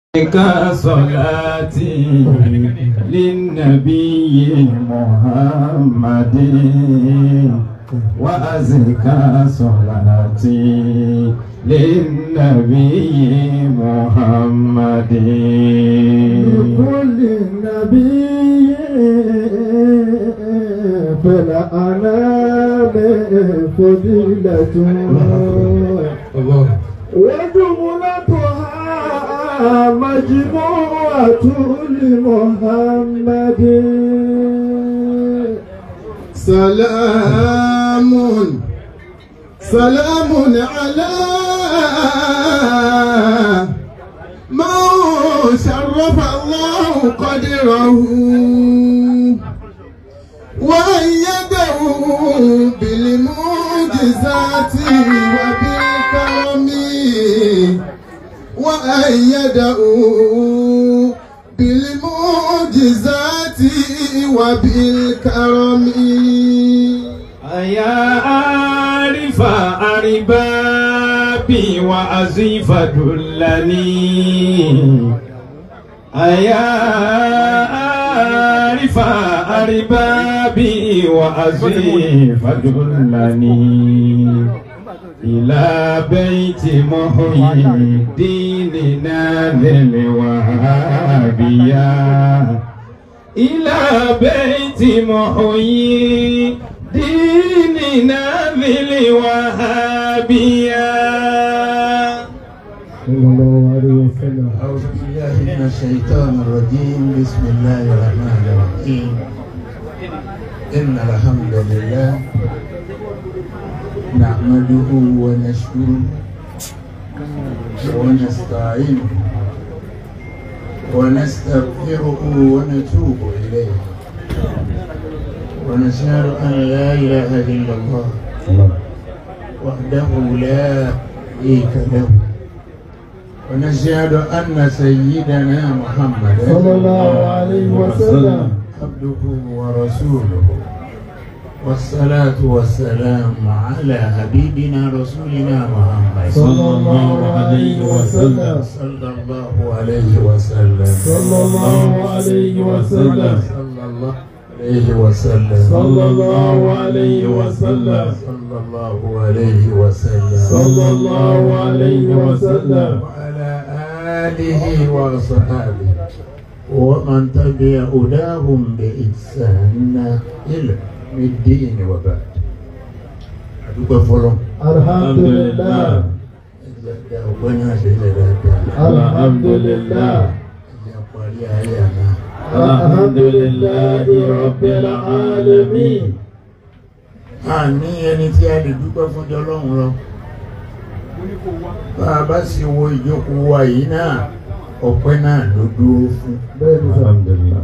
صلاتي للنبي محمد وأزكى صلاتي للنبي محمد لكل نبي في الأنام فضيلة وجملتها مجموعة لمحمد سلام سلام على من شرف الله قدره وأيده بالمعجزات وبالكرم وأيده بالمعجزات وبالكرم يا عارف أربابي وأزيف دلني يا عارف أربابي وأزيف دلني إلى بيت محيي الدين ناذل وهابيا إلى بيت محيي ديننا ذي الوهابية صلى الله عليه وسلم أعوذ بالله من الشيطان الرجيم بسم الله الرحمن الرحيم إن الحمد لله نحمده ونشكره ونستعينه ونستغفره ونتوب إليه ونشهد أن لا إله إلا الله وحده لا شريك له ونشهد أن سيدنا محمدا صلى الله عليه وسلم عبده ورسوله والصلاة والسلام على حبيبنا رسولنا محمد صلى الله عليه وسلم صلى الله عليه وسلم صلى الله عليه وسلم صلى الله عليه وسلم صلى الله عليه وسلم صلى الله عليه وسلم صلى الله عليه وسلم وعلى آله وصحابه ومن تبع هداهم بإحسان إلى يوم الدين وبعد أدوك فلان الحمد لله ọgbẹ́ni àṣẹlẹ̀ dáadáa الحمد لله ẹ̀jẹ̀ parí ayé àná الحمد لله رب العالمين a ní ẹni tí a lè dúpẹ́ fún jọ lọ́hùn lọ bá a bá sì wo ìjókòó wa yìí náà ọpẹ́ náà ló dúró fún bẹ́ẹ̀ ni sà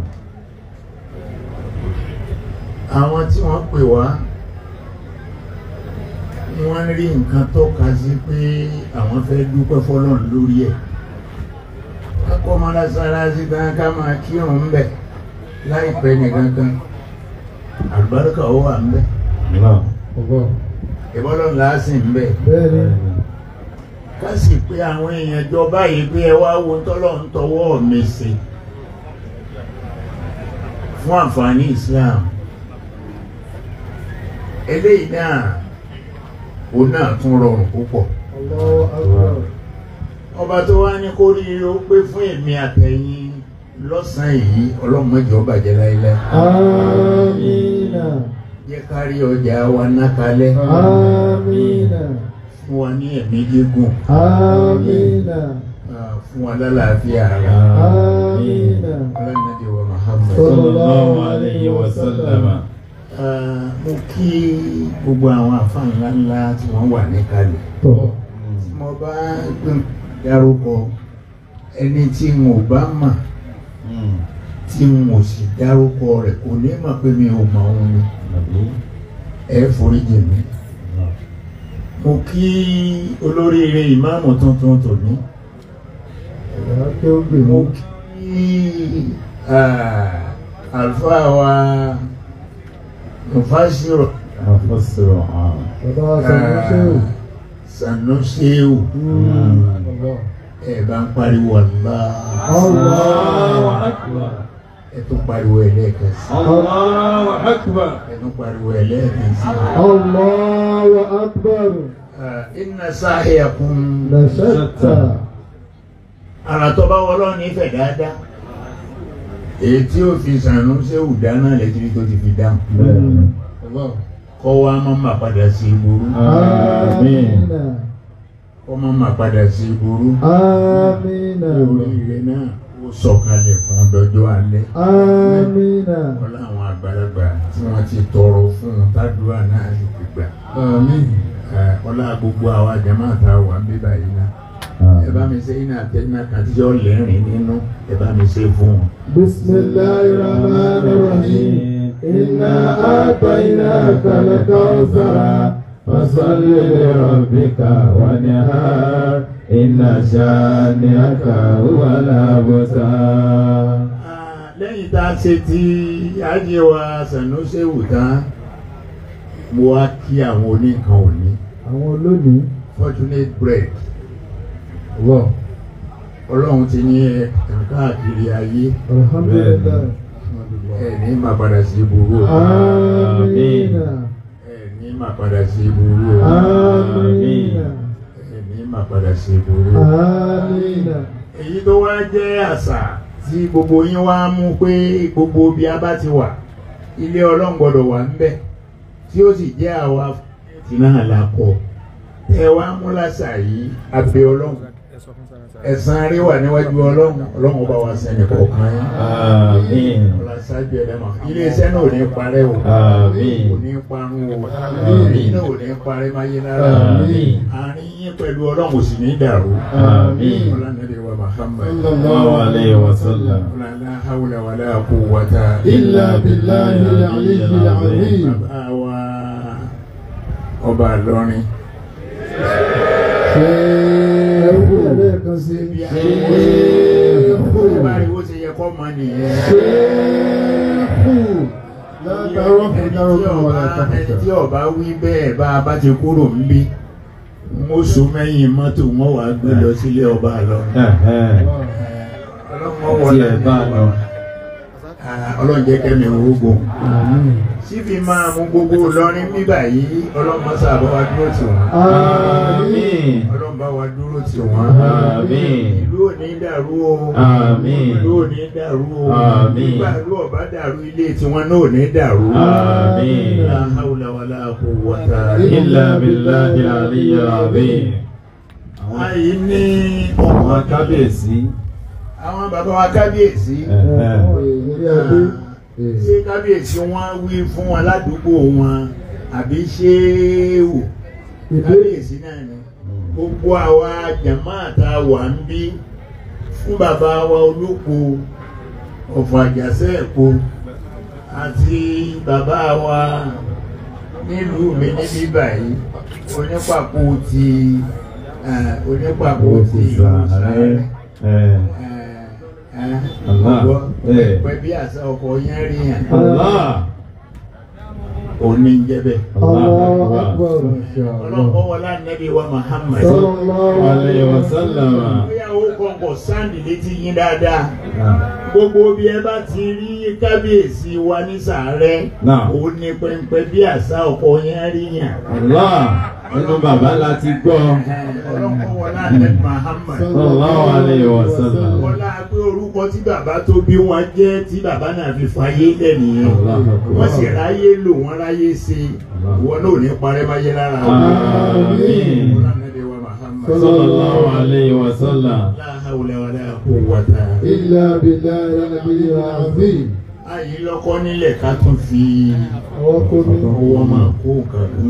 àwọn tí wọ́n pè wá wọ́n rí nǹkan tọ́ka sí pé àwọn fẹ́ dúpẹ́ fọlọ́run lórí ẹ̀ kákọ́ mọ́lásálásí gan ká máa kírun ń bẹ̀ láìpẹ́ nìkan kan àlùbáríkà ó wà ń bẹ̀ ọgbọ́n ìbọ́lọ́run làásìn ń bẹ̀ bẹ́ẹ̀ ni ká sì pé àwọn èèyàn jọ báyìí pé ẹ wá wo tọ́lọ́run tọwọ́ mi sí fún àǹfààní Islam eléyìí náà òun náà tún rọrùn púpọ̀ Allahu Akbar ọba tó wá ní kó rí ó pé fún èmi àtẹ̀yìn lọ́sàn-án yìí ọlọ́mọdé ó bàjẹ́ láéláé amina jẹ́ ká rí ọjà wa ná kalẹ̀ amina fún wa ní ẹ̀mí gígùn amina ah, fún wa lálàáfíà ara amina ọlọ́mọdé wa Muhammad. sallallahu alayhi wa sallam Ah, mo kí gbogbo àwọn àfáà ńlá ńlá tí wọ́n wà níkàlẹ̀ tọ́ tí mo bá gbọ́n dárúkọ ẹni tí mo bá mà tí mo sì dárúkọ rẹ̀ kò ní mọ̀ pé mi ò mọ̀ òun ni ẹ foríjì mi mo kí olóríire ìmáàmù tuntun tòní ẹ̀yà kí ó gbè mo mú kí ah, àlùfáà wa mufasiru أفسر عام bàbá sàmúṣẹ́wò Sanusiu ẹ bá ń pariwo Allah Allahu akbar. ẹ tún pariwo ẹ lẹ́ẹ̀kan sí Allahu akbar. ẹ tún pariwo ẹ lẹ́ẹ̀kan sí. Allahu akbar. inna sa'yakum La shatta. ara tó bá wọlọ́ nífẹ̀ẹ́ dáadáa èyí tí ó fi sànú séwù dáná lẹ́tìrí tó ti fi dáhùn Bẹ́ẹ̀ni. kọ́ wa máa ma padà sí ìburú Àmín. kọ́ máa ma padà sí ìburú Amina. oríire náà ó sọ̀kalẹ̀ fún dọjọ́ alẹ́ Amina. ọlá àwọn àgbàlagbà tí wọ́n ti tọrọ fún un tádùá náà sì ti gbà ọlá gbogbo àwa jàmáà tá a wà ń bí báyìí náà ẹ bá mi ṣe iná àtẹnumá kan tí yóò lẹ́rìn nínú ẹ bá mi ṣe fún wọn. Bismillahir Rahmanir Rahim. Inna a'tainaka al-kawthar. فصل لربك وانهار إن شانئك هو الأبتر Ah, lẹ́yìn tá a ṣe tí ajé wa Sanusi'u tán mo wá kí àwọn oníkan òní Àwọn olónìí. fortunate bread wọ ọlọ́run ti ní ẹ kàn káàkiri ayé Alhamdulillah. ẹ ní má padà sí burú o Amina. ẹ ní má padà sí burú o Amina. ẹ ní má padà sí burú o. Amina. èyí tó wá jẹ́ àṣà tí gbogbo yín wá mú pé gbogbo bí a bá ti wà ilé ọlọ́run gbọ́dọ̀ wà ń bẹ̀ tí ó sì jẹ́ àwa tí náà la kọ ẹ wá mú làṣà yìí abẹ ọlọ́run ẹ̀san rí wà níwájú ọlọ́run ọlọ́run ọba wa sẹ́ni kọ̀ọ̀kan yín Àmín. ọlọ́sájú ẹ̀dá mà iléeṣẹ́ náà ò ní parẹ́ o Àmín. kò ní parun o Àmín. èyí náà ò ní parẹ́ máyé lára Àmín. àárín yín pẹ̀lú ọlọ́run ò sì ní dàrú Àmín. ọlọ́run wa Muhammad. Sallallahu alayhi wa sallam. لا حول ولا قوة إلا بالله العلي العظيم. bàbá wa ọba Ìlọrin Ṣé ẹ̀rú lẹ́ẹ̀kan sí? bí a Ṣéèkù. ó bá rí bó ṣe yẹ kọ́ mọ nìyẹn. Ṣéèkù. Látàrọ́ fún dárúkọ wà ẹni látàkùtà. tí ọba wí bẹ́ẹ̀ bá a bá ti kúrò ń bí mo so mẹ́yìn mọ́tò wọn wàá gbé lọ sílé ọba Ìlọrin. ọlọ́run Tí ẹ bá lọ. ọlọ́run jẹ́ kẹ́mi orógbó. Àmín. síbi máa mú gbogbo Ìlọrin bíbà yìí ọlọ́run máa sábà wá dúró tì wọ́n. Àmín. ọlọ́run bá wa dúró tì wọ́n. Àmín. ìlú ò ní dàrú o. Àmín. ìlú ò ní dàrú o. Àmín. nígbà ìlú ọba dàrú ilé tiwọn náà ò ní dàrú. Àmín. La hawla wala quwwata Illa billahi al-aliyyil azim. Àyí ní Àwọn kábíyèsí. àwọn bàbá wa kábíyèsí. Ìrírí adé. Ṣé kábíyèsí wọn wí fún wọn ládùúgbò wọn àbí ṣé wò? Ìbéèrè. Kábíyèsí náà ni. Gbogbo àwa jàmáà tá a wà ń bí fún bàbá wa olóko ọ̀fọ̀ àjàṣẹ́ ẹ̀kọ́ àti bàbá wa nílùú mi níbí báyìí onípàkó ti eh, onípàkó ti ìlú sáré Allah. Eh. pẹ̀ bí àṣà ọkọ̀ yẹn rí yẹn Allah. òní ń jẹ́ bẹ́ẹ̀. Allahu Akbar. ọlọ́pọ̀ wọlé ànábì wa Muhammad. Sallallahu Alayhi wa sallam. bóyá ó kọ̀ọ̀kọ̀ sáǹdì létí yín dáadáa. gbogbo bí ẹ bá ti rí kábíyèsí wa ní sàárẹ̀ Náà. òun ní pẹ́ńpẹ́ bí àṣà ọkọ̀ yẹn rí yẹn. Allah. Nínú bàbá láti gbọ́. ọlọ́pọ̀ wọlé ànábì Muhammad. Sallallahu alayhi wa sallam. wọlá pé orúkọ tí bàbá tó bí wọn jẹ́ tí bàbá náà fi fàyè lẹ́nìyẹn. Allahu Akbar. wọ́n sì ráyé lò wọ́n ráyé ṣe ìwọ náà ò ní parẹ́ máyé lára wọn. Àmín. wọlá ànábì wa Muhammad. Sallallahu alayhi wa sallam. La hawla wala quwwata. Illa billahi al-aliyyil azim. Àyè lọ́kọ́ nílẹ̀ ká tún fi Ọwọ́ kó mi. owó máa kó nǹkan lọ.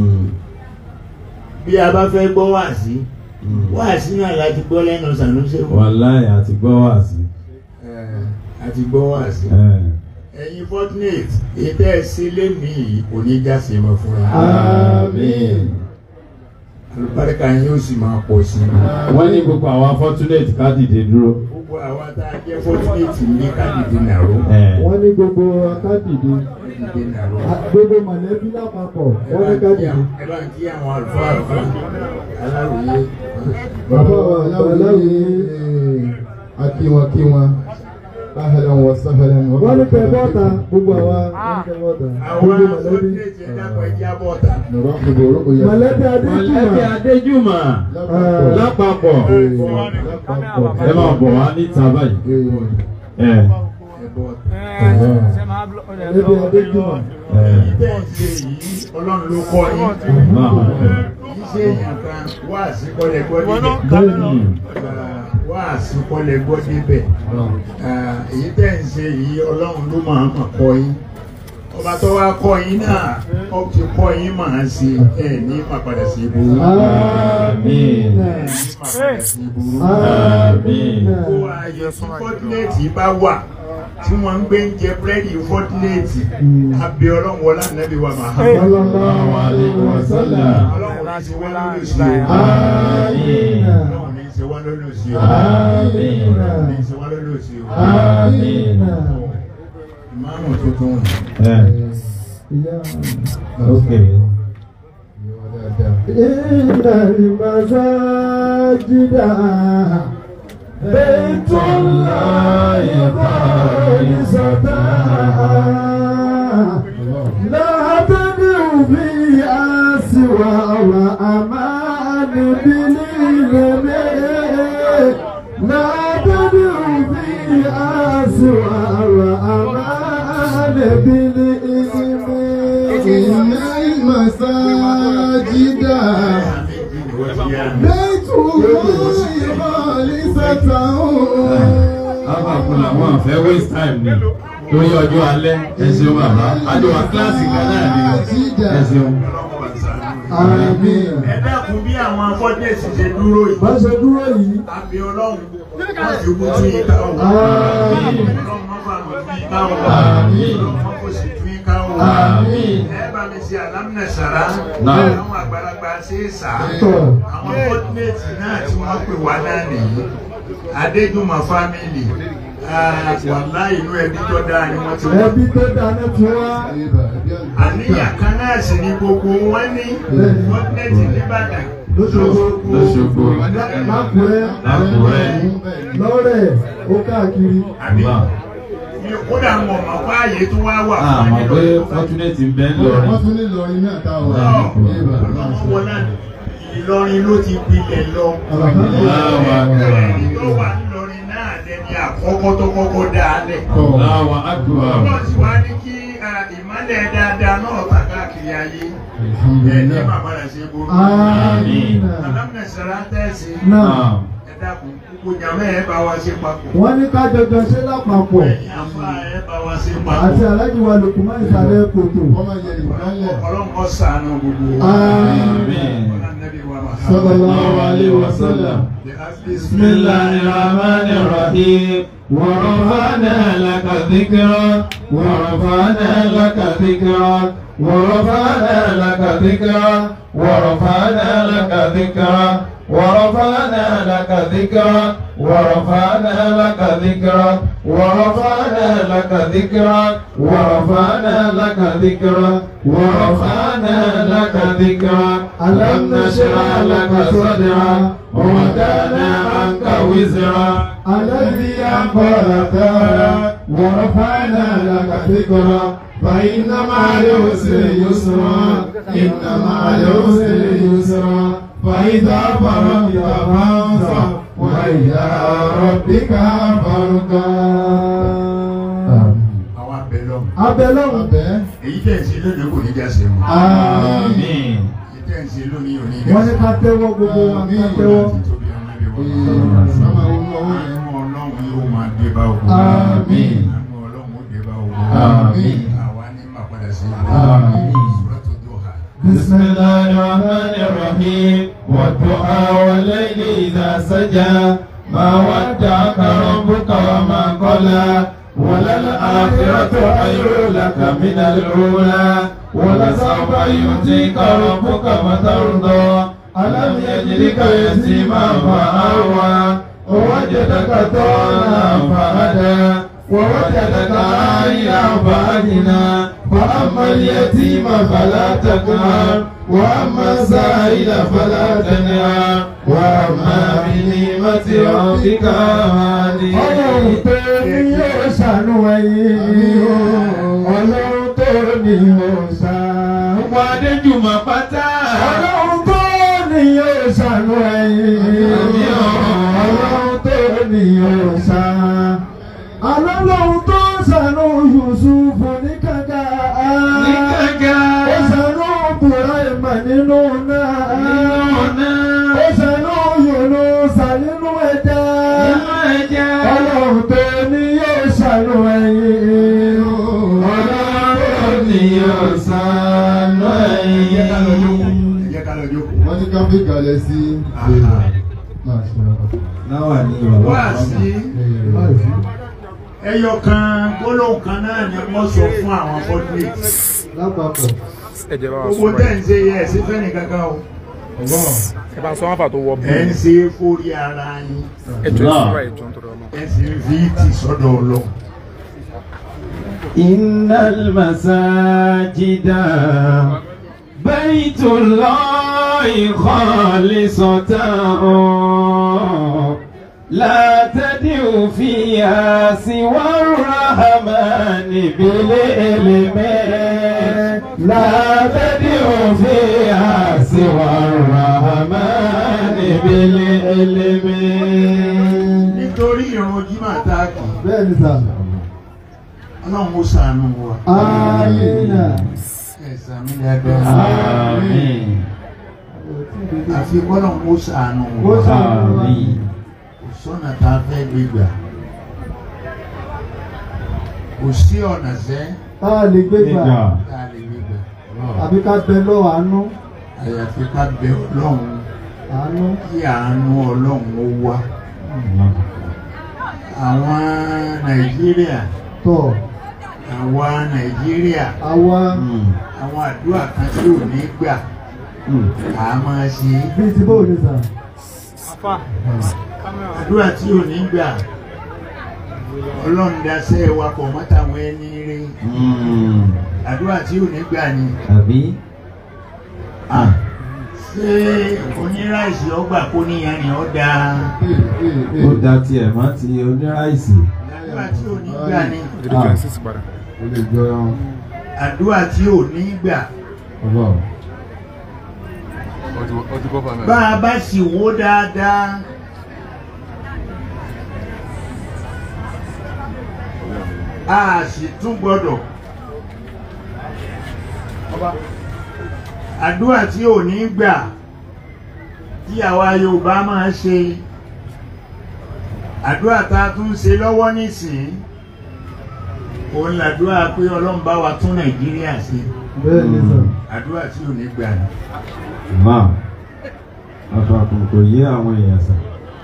Bí a bá fẹ́ gbọ́ wáàsí, wáàsí náà láti gbọ́ lẹ́nu Sanusi. Wàláì àti gbọ́ wà sí. Àti gbọ́ wáàsí. Ẹ̀yin Fortunate, ètò ẹ̀sìn lénìí kò ní já sí mọ́ fúnra. Àmín. Àlùbáríkà yín ó sì máa pọ̀ sí i. Wọ́n ní gbogbo àwọn fortunate ká dìde dúró. Gbogbo àwa tá a jẹ́ Fortunate ní kádìdì nàró. Wọ́n ní gbogbo akádìdé. Kádìdì nàró. Gbogbo mọ̀lẹ́bí lápapọ̀. Wọ́n ní kádìdé. Ẹ bá ń kí àwọn àlùfáà àlùfáà aláròyé. Bàbá wa aláwòye. akí wọn kí wọn ahlan wa sahlan wa wọ́n ní kẹ́ bọ́ta gbogbo àwa wọ́n ní kẹ́ bọ́ta àwọn gbogbo mọ̀lẹ́bí fọ́tínéètì ẹ̀dàpọ̀ ẹ̀jẹ̀ abọ́ta. nurahibu ru'ya mọ̀lẹ́bí mọ̀lẹ́bí adéjúmọ̀ adéjúmọ̀ lápapọ̀ ẹ máa bọ̀ wá níta báyìí. ẹ mọ̀lẹ́bí adéjúmọ̀ ẹ Ìtẹ́ ìṣe yìí ọlọ́run ló kọ́ yín. náà Kì í ṣe èèyàn kan wá àsìkọ́lẹ̀ gbọ́ débẹ̀. bẹ́ẹ̀ni Ah, Wá àsìkọ́lẹ̀ gbọ́ débẹ̀. Ah, Èyí tẹ́ ń ṣe yìí ọlọ́run ló máa ń kọ́ yín. Ọba tó wá kọ́ yín náà, ó ti kọ́ yín máa ṣe ẹ̀ ní pàpàdà sí ìburú. àmín Ẹ̀ ní pàpàdà sí ìburú. àmín Kó ààyè tí fọ́tínéètì bá wà tí wọ́n ń gbé ń jẹ búrẹ́dì fọ́tínéètì. Abẹ́ ọlọ́run wọlá nàbí wa máa hàn. sallallahu alaihi wasallam Ọlọ́run ní ṣe wá lórí òsì o. àmín Ọlọ́run ní ṣe wá lórí òsì o. àmín Ọlọ́run ní ṣe wá lórí òsì o. àmín Ìmáàmù tuntun. ẹ ok إن المساجد بيت الله خالصة لا تدعوا فيها سوى الرحمن بالإذن لا تدعوا فيها سوى الرحمن بالإذن إن المساجد بيت الله خالصة Àpapọ̀ làwọn àfẹ́ waste time ni torí ọjọ́ alẹ́ ẹ ṣeun bàbá. Àjọwà kíláàsì kan náà ni ẹ ṣeun. Àmín. Ẹ dákun bí àwọn afọ́jẹ́sì ṣe dúró yìí. bá ṣe dúró yìí Àbí ọlọ́run wọ́n ti kú tún yín ká o. àmín Ọlọ́run má fà mọ́ tún yín ká o. Àmín. Ọlọ́run má kò sì tún yín ká o. Àmín. Ẹ bá mi ṣe àlámìnà sàrá. Náà. Àwọn àgbàlagbà ṣe é sà. tọ̀ Àwọn fọ́tínéètì náà tí wọ́n pè wá náà nìyí. Adéjùmọ̀ fámìlì. Wàlá inú ẹbí tó dáa ni wọ́n ti wá. ẹbí tó dáná tí wá àníyàn kan náà sì ni gbogbo wọn ní fọ́tínéètì nìbàdàn. lóṣogbo Lọ́ṣogbo. lákùrẹ́ Lákùrẹ́. lọ́rẹ̀ ó káàkiri Àbí Náà. mi ò kódà wọn ọmọ fáàyè tó wá wà fún Àmọ̀ ẹni pé lọ́dún. Fortunate ń bẹ́ ń Wọ́n lọrin. tún ní Ìlọrin náà táwọn Ọlọ́run wọn náà Ìlọrin ló ti gbilẹ̀ lọ. Ẹni tó wà nílọrin náà lẹni àkọ́kọ́ tó kọ́kọ́ dáadẹ́. Allahu akbar. Ọlọ́run sì wá ní kí ah, ìmọ́lẹ̀ dáadáa náà tà káàkiri ayé. Ẹ ní bàbá rẹ̀ ṣe burú. àmín Alámìnà sara tẹ̀sí. náà Ẹ dákun, gbogbo jàmẹ́ ẹ bá wa ṣe papọ̀. wọ́n ní ká jọjọ ṣe lápapọ̀ Ẹ̀yin àfa ẹ bá wa ṣe àti papọ̀. aláàjì wa lòkùnmá ìsàlẹ̀ kòtò wọ́n máa yẹ ìmọ̀lẹ̀. Ọlọ́run kó ṣàánú gbogbo wa. àmín Ọlá Nábì wa Muhammad. sallallahu alaihi wasallam بسم الله الرحمن الرحيم ورفعنا لك ذكرك ورفعنا لك ذكرك ورفعنا لك ذكرك ورفعنا لك ذكرك ورفعنا لك ذكرك ورفعنا لك ذكرك ورفعنا لك ذكرك ورفعنا لك ذكرك ورفعنا لك ذكرك ألم نشرح لك صدرك ووضعنا عنك وزرك الذي أنقض ظهرك ورفعنا لك ذكرك فإن مع العسر يسرا إن مع العسر يسرا فإذا فرغت فانصب وإلى ربك فارغب Àwọn abẹ lọ́mù. abẹ́lọ́hùn Abẹ́. Èyí tẹ̀ ń ṣe lónìí kò ní já sí mu. Àmín. Èyí tẹ̀ ń ṣe lónìí ò ní já wọ́n sí ní mu. ká tẹ́wọ́ gbogbo wa ká tẹ́wọ́ Tóbi àwọn ẹbí wọn. Mama inú ọwọ́ yẹn. Àánú Ọlọ́run yóò máa dé bá òkú. Àmín. Àánú Ọlọ́run ó dé bá òkú. Àmín. Àwa ní máa padà sí Àmín. Suratu Duha. بسم الله الرحمن الرحيم والدعاء والليل إذا سجى ما ودعك ربك وما قلى وللآخرة خير لك من الأولى ولسوف يؤتيك ربك فترضى ألم يجدك يتيما فآوى ووجدك ضالا فهدى ووجدك عائلا فأغنى فأما اليتيم فلا تقهر وأما السائل فلا تنهر وأما بنعمة رحمة ربك ọlọ́run tó ní yóò ṣàánú ẹ̀yin ọlọ́run tó ní yóò ṣàánú. Gbogbo Adéjùmọ̀ pátá. ọlọ́run tó ní yóò ṣàánú ẹ̀yin ọlọ́run tó ní yóò ṣàánú. ọlọ́run tó ṣàánú Yusufu ní kàkà. Ní kàkà. ó ṣàánú Buraima nínú náà. Nínú náà. ó ṣàánú Yunusa nínú ẹja. Nínú ẹja. ọlọ́run tó ní yóò ṣàánú ẹ̀yin Ọlọ́run ni yóò ṣàánú ẹ jẹ́ ká lọ jókòó ẹ̀yin. ẹ jẹ́ ká lọ jókòó. wọ́n ní ká fi kalẹ̀ sí. Náwà ní wá sí ẹyọ kan gbólóhùn kan náà ni wọ́n sọ fún àwọn fọ́túnẹ̀tì. lápapọ̀ ẹ̀jẹ̀ bá wa gbogbo sọ̀rọ̀ tẹ́ ń ṣe yẹ ẹ̀ sí fẹ́ni kankan o. ẹ bá sọ wọn fà tó wọ ẹ̀ ń bú ṣe fórí ara yín ẹjọ́ ìṣúra ẹjọ́ nítorí ọmọ. ẹ̀ sì ń fi tì sọ́dọ̀ ọlọ́run. إن المساجد بيت الله خالصة لا تدعوا فيها سوى الرحمن بالعلم لا تدعوا فيها سوى الرحمن بالعلم nítorí ìrun jimá tá a kì í bẹ́ẹ̀ ni sà. ọlọ́run ó ṣàánú wa. Amina. ẹ̀ sàmì dáadáa. آمين àfi kọ́lọ́run ó ṣàánú Ó wa. ṣàánú wa. آمين kò sọ́nà tá a fẹ́ gbé gbà. kò sí ọ̀nà sẹ́ Tá a lè gbé gbà. Nígbà. tá a lè gbé gbà. Àbí ká bẹ lọ́wọ́ àánú. àyàfi ká bẹ ọlọ́run Àánú. kí àánú ọlọ́run ó wá. àwọn nàìjíríà Tọ̀. àwa nàìjíríà Àwa àwọn àdúrà kan tí ò ní gbà á máa ṣe é. bíi ti bóòlù sà. àdúrà tí ò ní gbà ọlọ́run daṣẹ́ wa pọ̀ mọ́tàwọn ẹni rí àdúrà tí ò ní gbà ni àbí ṣé oníráìsì ọgbà kó níyan ni ó dáa ó da tiẹ̀ mọ́ ti oníráìsì. àdúrà tí ò ní gbà ni ìdílé twenty six padà. ó lè jọ ẹran àdúrà tí ò ní gbà ọlọ́run. ọtí kọ́ fàmì. bá a bá sì wó dáadáa a sì tún gbọ́dọ̀ àdúrà tí ò ní gbà tí àwa Yorùbá máa ṣe àdúrà tá a tún ṣe lọ́wọ́ nísìnyí òun làdúrà pé Ọlọ́run bá wa tún Nàìjíríà ṣe Bẹ́ẹ̀ ni sà. àdúrà tí ò ní gbà ni. máa àpapọ̀ kò yé àwọn èèyàn sàn.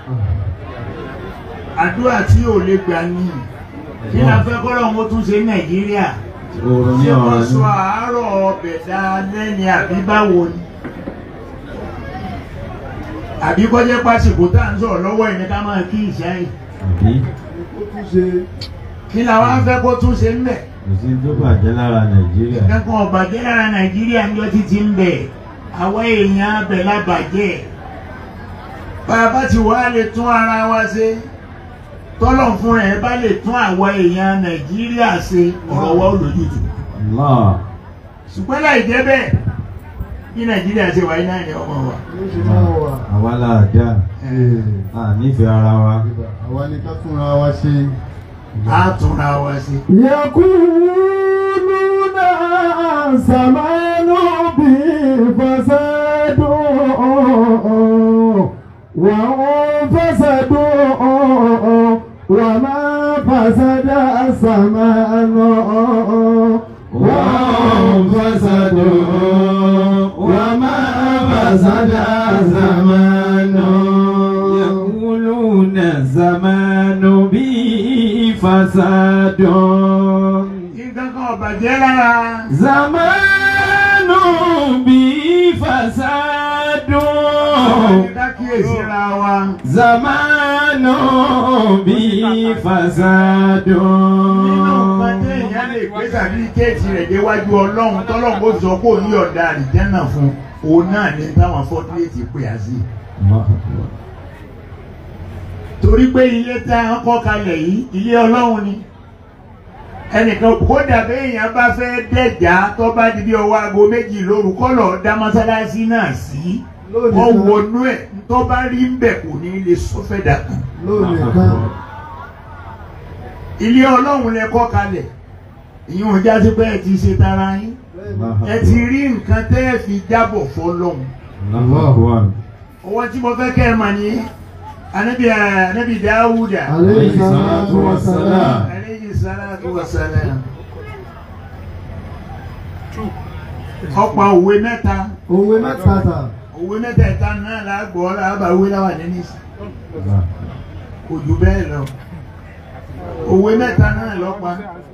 àdúrà tí ò lè gbà ní kí la fẹ́ kọ́ lọ́wọ́ tún ṣe ní Nàìjíríà oorun ní ṣé wọ́n ọ̀rọ̀ sọ ní. àárọ̀ ọbẹ̀ dáadẹ́ ni àbí báwo ni àbí kọjá pásìkò tá à ń sọ̀rọ̀ lọ́wọ́ ẹni ká máa kí ìṣá yìí àbí Ó tún ṣe. kí la wá fẹ́ kó tún ṣe ń bẹ̀ kò sí tó bàjẹ́ lára nàìjíríà. kankan ọ̀bàjẹ́ lára Nàìjíríà ń jọ títí ń bẹ̀ àwa èèyàn abẹ̀ lábàjẹ́ bàbá tí wàá lè tún ara wa ṣe tọ́lọ̀ fún ẹ̀ bá lè tún àwa èèyàn Nàìjíríà ṣe ọ̀rọ̀ wa ò lójútùú Allah ṣùgbọ́n láì jẹ́ bẹ́ẹ̀ bí nàìjíríà ṣe wáyé náà ni ọmọ wa. Ó ṣe máa wà. àwa là dá a nífẹ̀ẹ́ ara wa. àwa ni ká túnra wa ṣe. a túnra wa sí. يقولون زمان بفساد وهم فسد وما فسد الزمان وهم فسدوا وما فسد الزمان يقولون الزمان به فساد nǹkan kan ọ̀bàjẹ́ lára. زمان به فساد ká kíyèsí ra wa. زمان به فساد nínú nǹkan tí èèyàn lè gbé tàbí kéètì rẹ̀ déwájú ọlọ́run tọ́lọ́run ó sọ pé òun yọ̀ǹda àlìjẹ́nà fún òun náà ní táwọn fọ́tíléètì pè á sí. torí pé ilé tá a kọ́ kalẹ̀ yìí ilé ọlọ́run ni ẹnìkan kódà béèyàn bá fẹ́ dẹ̀já tó bá di bí ọwọ́ aago méjì lóru kọ́lọ̀ dá mọ́sálásí náà sí wọ́n wọnú ẹ̀ tó bá rí ń bẹ̀ kò ní lè sọ́fẹ̀ dàkàn lónìí kan ilé ọlọ́run lẹ kọ́ kalẹ̀ ìyẹn ò já sí pé ẹ ti ṣe tara yín ẹ ti rí nǹkan tẹ́ ẹ fi jábọ̀ fọlọ́run ọwọ́ tí mo fẹ́ kẹ́ ẹ mà ní anabi anabi Dáwúdà aleyhi salatu wa salam aleyhi salatu wa salam ọ̀pọ̀ òwe mẹ́ta òwe mẹ́ta ta òwe mẹ́tẹ̀ẹ̀ta náà lágbọ́ lábàáwé láwà nínú ìsìn kò jù bẹ́ẹ̀ lọ òwe mẹ́ta náà lọ́pa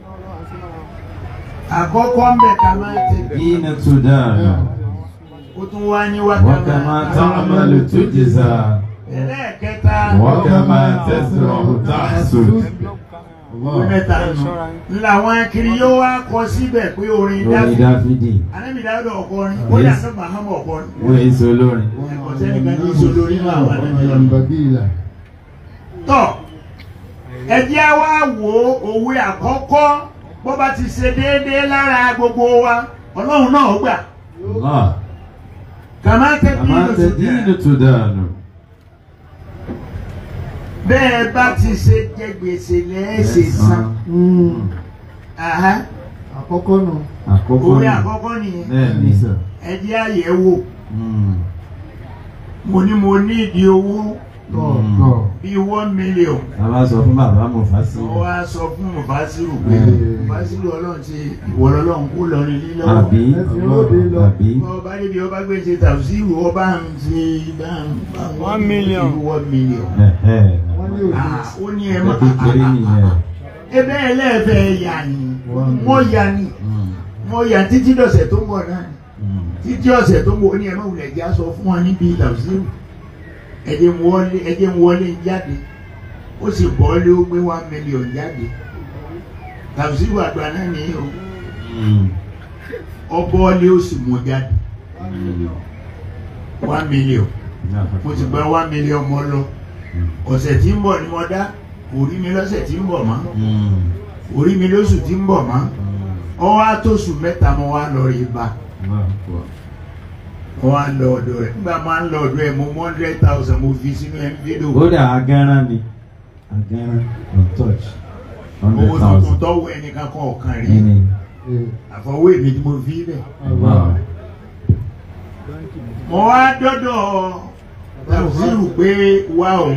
àkọ́kọ́ ń bẹ̀ ká máa tẹ̀ حين تدان ó tún wá ní وكما wákàtí تعمل تجزى ẹlẹ́ẹ̀kẹta وكما تزرع تحصد òwe mẹ́ta nù ńlá wọn kiri yóò wá kọ síbẹ̀ pé orin lórí dáfídì dáfídì anábì dáfídì ọkọrin ó dà sí mahamud ọkọrin wọ́n èso lórin ẹ̀kọ́ sẹ́nìkan ní ìṣòlórí náà wà nínú ọ̀nà. bagila tọ́ ẹ jẹ́ wá wo òwe àkọ́kọ́ bó bá ti ṣe déédéé lára gbogbo wa ọlọ́run náà gbà Allah kàmá tẹ́tí كما تدين تدان bẹ́ẹ̀ bá ti ṣe jẹ gbèsè lẹ́ẹ̀ṣẹ̀ san Aha, àkọ́kọ́ nù àkọ́kọ́ òwe ni àkọ́kọ́ nìyẹn bẹ́ẹ̀ ni ẹ jẹ́ àyẹ̀wò Mm. mo ní mo ní ìdí owó tọ̀tọ̀ bíi one million a bá sọ fún bàbá Mufasi wọ́n wá sọ fún mufasiru pé mufasiru ọlọ́run ti ìwọ ọlọ́run kú lọrin lílọ́wọ́. àbí ẹ ti lóde lọ. àbí ọba níbi ọba gbé ṣe tàbísírù ọba ń ṣe bá ń bá ń One million. one million. ẹ̀hẹ́ wọ́n ní òde Ah, ó ní ẹ ẹ̀ má kékeré nìyẹn ebe ẹlẹ́fẹ̀ẹ́ yà ni wọ́n yà ni Mm. wọ́n yà títí dọ̀sẹ̀ tó ń bọ̀ náà ni. Mm. títí ọ̀sẹ̀ tó ń bọ̀ ó ní ẹ má wulẹ̀ já sọ fún wọn níbi tàbísírù ẹ̀jẹ̀ ń wọlé ẹ̀jẹ̀ ń wọlé jáde ó sì bọ́lé ó gbé one million jáde tàbísírù àgbà náà ní o Mm. ọbọ̀ọ́lé ó sì mú jáde one million. mo ti gba one million mọ́ lọ ọ̀sẹ̀ tí ń bọ̀ ni mo dá orí mi lọ́sẹ̀ tí ń bọ̀ mọ́ Mm. orí mi lóṣù tí ń bọ̀ mọ́ Mm. ọwọ́ àtòṣù mẹ́ta mo wá lọ rí ba Allah akbar. mo wá lọ ọ̀dọ̀ rẹ̀ nígbà máa ń lọ ọ̀dọ̀ ẹ̀ mo mú hundred thousand mo fi sínú envelope kódà agánrán ni agánrán on touch owó hundred tuntun thousand tọ́wọ́ ẹnìkan kan ọ̀kan rí ẹni àfọwọ́ èmi tí mo fi bẹ̀ Allah mo wá dọ́dọ̀ tàbísírù pé wá o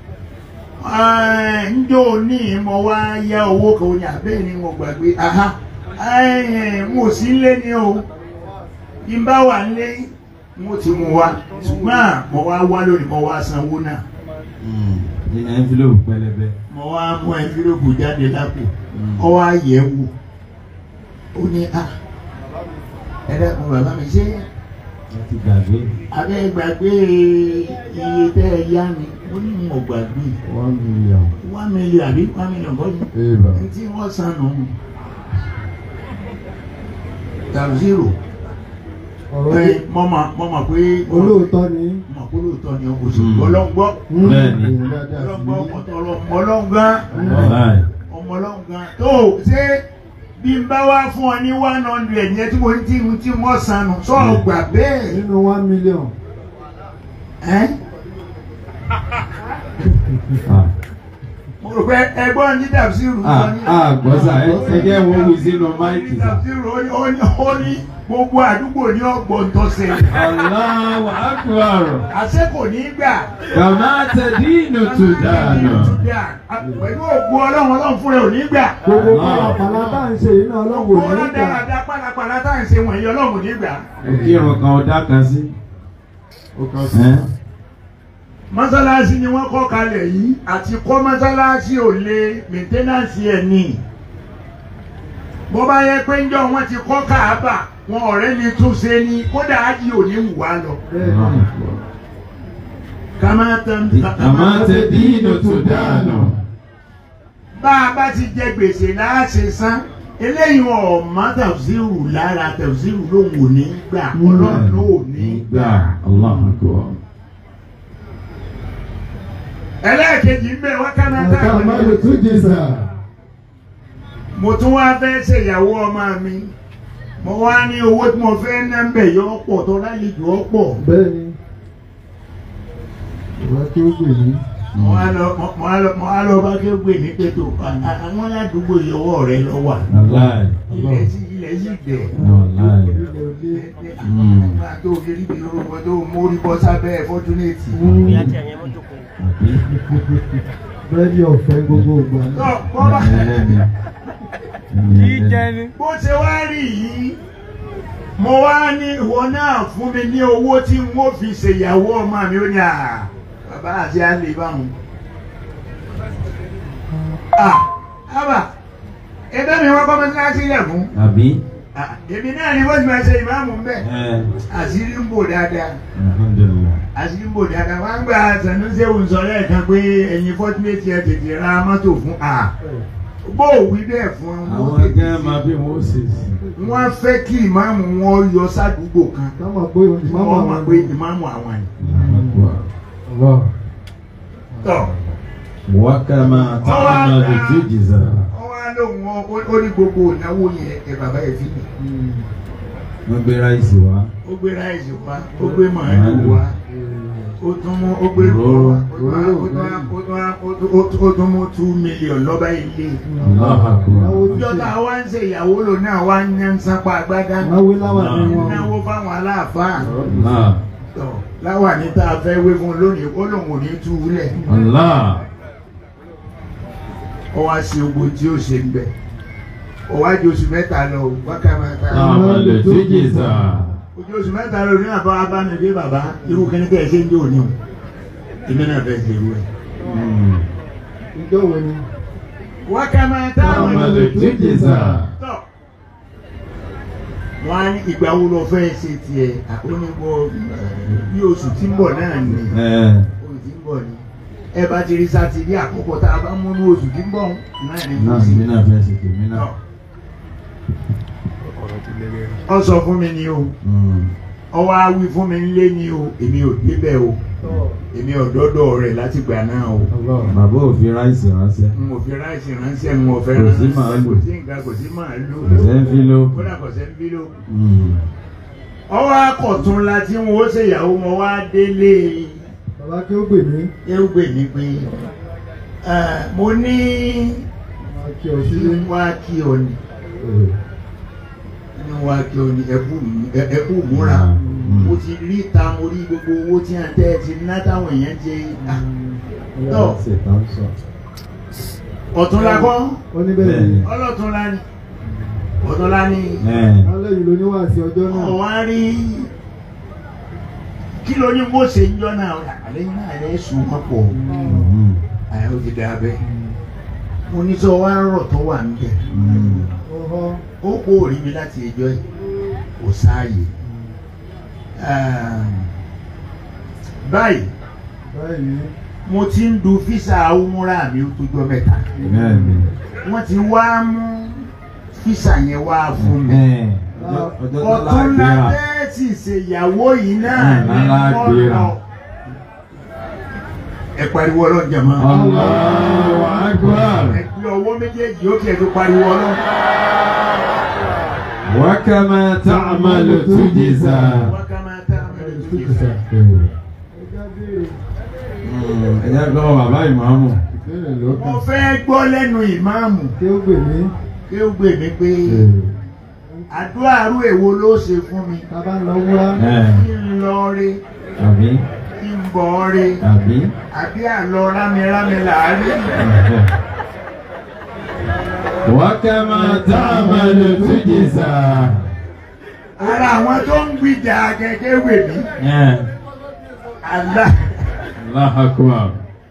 ẹ̀, njó ní mo wá yá owó kan ó ní abẹ́ ni mo gbàgbé aha ẹ̀, mo sì ń lé ní o bí n bá wà nílé mo ti mú wa ṣùgbọ́n mo wá wá lónìí mo wá sanwó náà Mm. nínú envelope pẹlẹbẹ mo wá mú ẹnfílógù jáde lápò Mm. ọ wá yẹ̀ wò ó ní a ẹ dẹ́kun bàbá mi ṣé wọ́n ti gbàgbé abẹ́ gbàgbé iye tẹ́ ẹ yá mi ó ní mo gbàgbé one million one million àbí one million kọ́ ni eba ní tí wọ́n san nù tàbí zero ọ̀rọ̀ ẹ mọ̀ mà mọ̀ mà pé olóòótọ́ ni mọ̀ pé lóòótọ́ ni o sì Mm. ọlọ́ngbọ́ Bẹ́ẹ̀ni. èèyàn dáadáa sí ọlọ́ngbọ́ ní ọ̀tọ̀rọ̀ ọlọ́ngbọ́n Wàláì. ọmọ ọlọ́ngbọ́n tó ṣé bí n bá wá fún ọ ní one hundred yẹn tí mo ní tí tí mo san nù sọ̀rọ̀ gbà bẹ́ẹ̀ nínú one million ẹ́ Ah. mo rò pé ẹgbọ́n ní tàbí zero Ah, ah, gbọ́sà ẹ ẹ jẹ́ wọ́n wí sínú máìkì sà. ó ní gbogbo àdúgbò ní ọgbọ̀n tó ṣe Allahu akbar. àṣẹ kò ní gbà Kàmá tẹ̀dínù tó dànù. pẹ̀lú ògbó ọlọ́run ọlọ́run fúnra ò ní gbà gbogbo Allah. pàlàpàlà tá à ń ṣe yìí náà ọlọ́run ògbó ò ní gbà ọlọ́dàradà pálapàla tá à ń ṣe wọ̀nyí ọlọ́run ò ní gbà. Òkìrùn kan ọ̀dá kan sí. ó kàn sí Ẹ́ mọ́sálásí ni wọ́n kọ́ kalẹ̀ yìí àti kọ́ mọ́sálásí ò lè mẹ́ńtẹ́nàsì ẹ̀ ní. bó bá yẹ pé ńjọ́ wọn ti kọ́ káàbà wọn ọ̀rẹ́ ni tún ṣe ni kódà ájì ò ní wù wá lọ. bẹ́ẹ̀ Allahu ni akbar. kàmá tán Kàmá tẹ̀dínù tó dànù. bá a bá ti jẹ gbèsè láàṣẹ san eléyìí ọ̀mọ́ tafsiru lára tafsiru lòun ò ní gbà ọlọ́run ló ò ní gbà. Allahu akbar. ẹlẹ́ẹ̀kejì ń bẹ̀ wọ́n kánà tá a Àkàmọ́ lè tún jìsà. mo tún wá fẹ́ ṣèyàwó ọmọ mi mo wá ní owó tí mo fẹ́ ná ń bẹ̀ yọ pọ̀ tó lálejò ọ̀pọ̀ Bẹ́ẹ̀ni. Ìwà kí ó gbè mí. mo wá lọ mo wá lọ mo wá lọ bá ké gbè ní pẹ̀tọ́ àwọn aládùúgbò ìyọwọ́ rẹ lọ wà Wàláì. ilẹ̀ sí ilẹ̀ sí dẹ̀ Wàláì. nígbà tó o lérí bí orúkọ tó o mórí bọ́ sábẹ́ fọ́túnẹ̀tì. Bẹ́ẹ̀ni ọ̀fẹ́ gbogbo ìgbà. tó bọ́lá Ẹlẹ́ni. Jíjẹ ni. bó ṣe wá rí yìí mo wá ní ìwọ náà fún mi ní owó tí n ó fi ṣèyàwó ọmọ mi ó ní à bàbá àti àlè báwọn. à ábà ẹgbẹ́ mi wọ́n kọ́ mọ́ síláṣí ilẹ̀ fún Àbí? Ah, èmi náà ni wọ́n ti máa ṣe ìmáàmù ń bẹ̀ Ẹ. àṣírí ń bò dáadáa Alhamdulillah. àṣírí ń bò dáadáa wọ́n á gba Sanusi ń sọ lẹ́ẹ̀kan pé ẹ̀yin fọ́túnẹ̀tì ẹ̀ tètè ra mọ́tò fún à bó o wí bẹ́ẹ̀ fún wọn Àwọn tètè ẹgbẹ́ ṣe. máa bí wọ́n ṣe sí. wọ́n fẹ́ kí ìmáàmù wọn yọ sádùúgbò kan Ká mọ̀ pé ìmáàmù wọ́n mọ̀ àwọn pé ìmáàmù àwọn ni. Allah. tọ́ Wákàmá ta'amalu tujza. wọ́n wá lóhùn wọn ó- ó ní gbogbo ìnáwó yẹn ẹ bàbá yẹn fi lè. Wọ́n gbé ráìsì wá. ó gbé ráìsì wá ó gbé màálù wá ó tún mú ó gbé Òróró. ó tún wá- ó tún wá- ó tún wá- ó tún- ó tún- ó tún mú two million lọ́ba ilé. Allahu akbar. ìjọba wa ń ṣe ìyàwó lò náà wá ń yan sápá agbádá Náwó láwà ní wọn. náwó fáwọn aláàfáà Allah. tọ́ láwà ní tá a fẹ́ wé fún un lónìí ó lòun ò ní tú u lẹ̀. Allah. ó wá sí ogbó tí ó ṣe ń bẹ ó wá di oṣù mẹ́ta lọ wákàmẹ́ta Ta'amalu tujza. ojú oṣù mẹ́ta lọ ní àbá abánidé bàbá irú kíní tẹ̀ ṣe ń dé òní o èmi náà fẹ́ ṣe irú ẹ̀. Mm. Ìjọ wo ni? wákàmẹ́ta Ta'amalu tujza. tọ̀ wọ́n á ní ìgbà wo lọ fẹ́ ṣe tiẹ̀ àkónígbò bí oṣù tí ń bọ̀ náà ni Ẹ. oṣù tí ń bọ̀ ni ẹ bá ti rí sátidé àkọ́kọ́ tá a bá mú ní oṣù tí ń bọ̀ náà ni kò Náà sí. mi náà fẹ́ ṣe tèmi náà. Ọ̀rọ̀ ti lé lẹ́rìn. ọ sọ fún mi ni o. Mm. ọwọ́ awí fún mi nílé ni o èmi ò débẹ̀ o èmi ò dọ́dọ̀ rẹ̀ láti gbà náà o Allah. Bàbá ò fi ráìsì ránṣẹ́. n ò fi ráìsì ránṣẹ́ n ò fẹ́ Kò sí ránṣẹ́ màálù. kò sí nǹkan kò sí màálù Kò sẹ́ ń fi ló. kódà kò sẹ́ ń bí ló. Mm. ọwọ́ akọ̀tún la tí wọ́n ó ṣèyàwó wọn wá délé Bàbá kí ó gbè mí. erùgbè ní pé eh, mo ní Máa kí ọ kí sílé. n wá kí ọ ní kí n wá kí ọ ní ẹkú ẹ- ẹkú múra Mm. mo ti rí ta mo rí gbogbo owó tí a tẹ́ ẹ ti ná táwọn èèyàn ti ah, Tọ́. Ṣètàn sọ. ọ̀tún la kọ́. Ó ní bẹ́ẹ̀ ni. Bẹ́ẹ̀ni. ọlọ́tún la ní ọ̀tún la ní Ẹ. Alẹ́ yìí ló ní wá sí ọjọ́ náà. ọ̀wá rí kí ló ní bó ṣe ń jọ náà àlẹ́ náà rẹ̀ sùn wọ́n pọ̀ Mm. àyà ó ti dà bẹ́ẹ̀ mo ní sọ wá rọ̀ tó wà ń bẹ̀ Mm. Ọ̀họ́. ó kó rí mi láti ẹjọ́ yìí kò sáàyè báyìí Báyìí. mo ti ń du físà umura mi ó tó jọ mẹ́ta Bẹ́ẹ̀ni. wọ́n ti wá mú físà yẹn wá fún mi. Ẹ. Ọjọ́ ọjọ́ tó ọ̀tún lágbéra. lábẹ́ẹ̀tì ṣèyàwó yìí náà Mm, ní lálágbéra. ọ̀nà. ẹ pariwo ọlọ́run jẹ̀mọ́. Allahu akbar. ẹ gbé ọwọ́ méjèèjì ó kí ẹ tó pariwo ọlọ́run. Wákàmá ta'amalu tujza. wákàmá tá a mẹ́rin tó yẹ fẹ́. Ẹja béèrè. Mm. Ẹ jẹ́ lọ́wọ́ bàbá ìmáàmù. Ìbéèrè ló mo kàn. fẹ́ gbọ́ lẹ́nu ìmáàmù Kí ó gbè mí. kí ó gbè mí pé àdúrà àrú èwo ló ṣe fún mi. Tá a bá ń lọ wúrá. Ẹ. kí n lọ rí Àbí. kí n bọ̀ rí Àbí. àbí àlọ́ rámirámi làárí. Wákàmá ta'amalu tujza. ara àwọn tó ń gbìjà gẹ́gẹ́ wè mí. Ẹ. àlá Allahu akbar.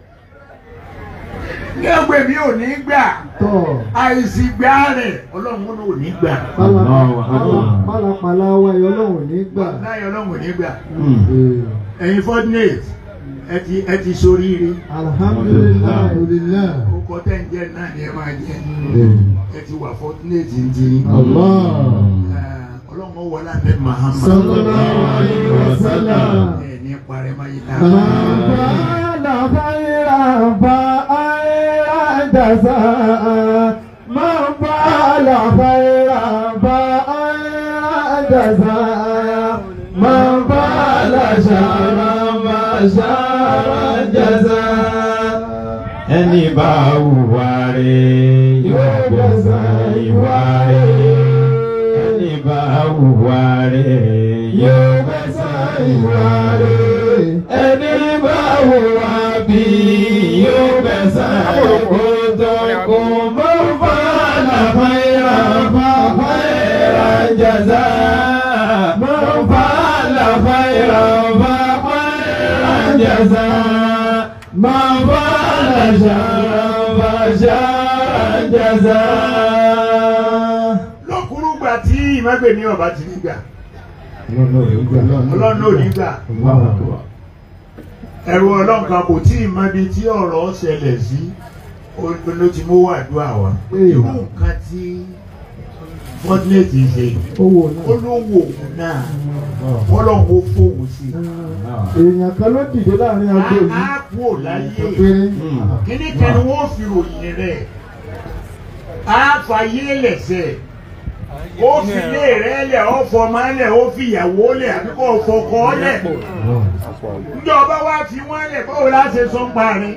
ní ọgbẹ́ mi ò ní gbà. Tọ́. àìsí gbá rẹ̀ ọlọ́run ló ní gbà. Pálá- Allahu Akbar. pálá- Pálapàla wa ẹ̀yọ́ Ọlọ́run ní gbà. láyé ọlọ́run ní gbà. Mm. Ee. ẹ̀yin fortunate ẹ ti ẹ ti soríire. Alhamdulillah. Alhamdulillah. orúkọ tẹ́ ń jẹ́ náà ni ẹ máa jẹ́. Ee. ẹ ti wà fortunate ń di. Allah. ọlọ́run wọlé àbẹ Muhammad. Sallallahu alayhi wa sallam. ẹ ní parẹ́ máa yí ká. Bàbá خيرا فأيرا جزاء من فعل خيرا فأيرا جزاء من فعل شرا فشرا جزاء ẹni bá hùwà rẹ̀ yóò gbẹ̀san ìwà rẹ̀ ẹni bá hùwà rẹ̀ yóò gbẹ̀san ìwà rẹ̀ ẹni bá hùwà bí yóò gbẹ̀san àkótó kò mọ́ fàlà fàyà fàyà jàzá mọ́ fàlà fàyà fàyà jàzá mọ́ fàlà ṣàrà fàṣàrà jàzá. lọ́kùnrùgbà tí ìmọ̀gbẹ̀mí ọba ti ní gbà ọlọ́run ò ní gbà ẹ̀rù ọlọ́run kan kò tí ì mọ ibi tí ọ̀rọ̀ ṣẹlẹ̀ sí ló ti mú wàdúrà wa irú nǹkan tí fọ́tínéètì ṣe olówó òun náà ọlọ́run ó fóun sí èèyàn kan ló dìde láàrin agbo yìí á kú ò láyé péré kíní kan ni wọ́n fi ròyìn rẹ̀ á fàyè lẹ̀sẹ̀ ó fi ilé rẹ̀ lẹ̀ ó fọmọ lẹ̀ ó fi ìyàwó lẹ̀ àbí kò fọkọ lẹ̀ ìjọba wa fi wọ́n lẹ̀ báwo la ṣe sọ ń parí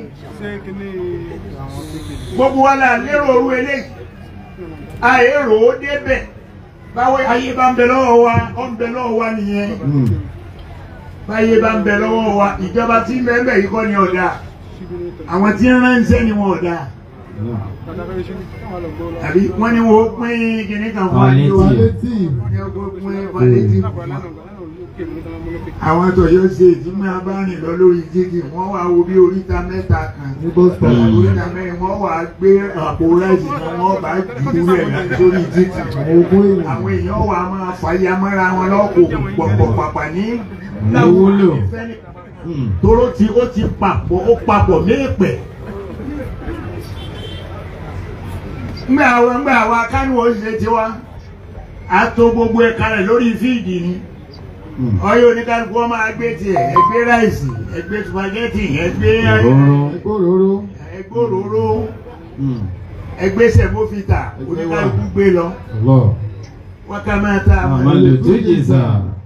gbogbo wa la lérò orú eléyìí àìrò ó débẹ̀ báwo ayé bá ń bẹ lọ́wọ́ wa ó ń bẹ lọ́wọ́ wa nìyẹn báyé bá ń bẹ lọ́wọ́ wa ìjọba tí ń bẹ ń bẹ yìí kọ́ ni ọ̀dà àwọn tí ń ránṣẹ́ ni wọn ọ̀dà àbí wọ́n ní wọ́n pín kíní kan fún wa ní o Palliative. wọ́n ní wọ́n pín palliative àwọn tó yóò ṣe ìdímọ̀ abárìn lọ lórí jíjì wọ́n wá wo bí oríta mẹ́ta kan ní bọ́sítọ̀ oríta mẹ́rin wọ́n wá gbé àpò ráìsì kan wọ́n bá jù ú rẹ̀ lórí jíjì ogún èèyàn àwọn èèyàn wà máa fàyà mọ́ra wọn lọ́kọ̀ pọ̀pọ̀ pàpà ní Wúlò. tóró tí ó ti papọ̀ ó papọ̀ méèpẹ̀. ngbà àwọn ngbà àwọn akánú oṣìṣẹ́ tiwa a tó gbogbo ẹ̀ka rẹ̀ lórí fíìdì ni ọyọ oníkálukú wọn máa gbé tiẹ̀ ẹgbẹ́ ráìsì ẹgbẹ́ supagẹ́tì ẹgbẹ́ Òróró. òróró ẹgbẹ́ òróró ẹgbẹ́ sẹ̀mófìtà oníkálukú gbé lọ Allah. wákàmáta Àmàlù tó jìzà.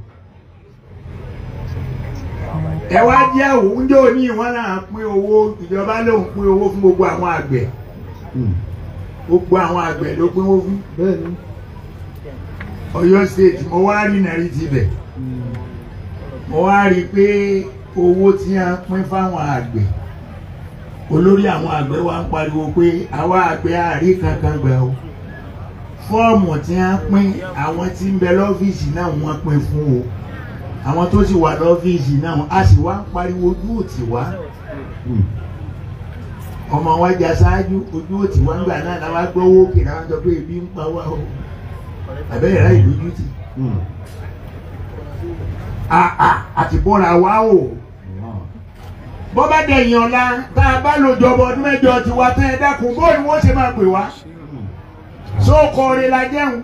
ẹ wá jẹ́ òwúndé òní wọn náà pín owó ìjọba lòun pín owó fún gbogbo àwọn àgbẹ̀ gbogbo àwọn àgbẹ̀ ló pín owó fún bẹ́ẹ̀ ni Ọ̀yọ́ state mo wá rí nàrí tibẹ̀ mo wá rí i pé owó tí a pín fáwọn àgbẹ̀ olórí àwọn àgbẹ̀ wa ń pariwo pé àwa àgbẹ̀ àárí kankan gbà o fọ́ọ̀mù tí a pín àwọn tí ń bẹ lọ́fíìsì náà wọ́n pín fún o àwọn tó sì wà lọ́fíìsì náà a sì wá ń pariwo ojú òtí wá ọmọ wa jà ṣáájú ojú òtí wá ń gbà náà làwọn gbọ́ owó kì náà sọ pé ebi ń pa wá o àbẹ́rẹ́ ráì lójú tì àti bọ́ra wa o bọ́ bá dẹ̀yìn ọ̀la tá a bá lò jọ̀bọ̀ ọdún mẹ́jọ ti wá tán ẹ dákun bó ni wọ́n ṣe máa pè wá sóòkò rẹ̀ la jẹun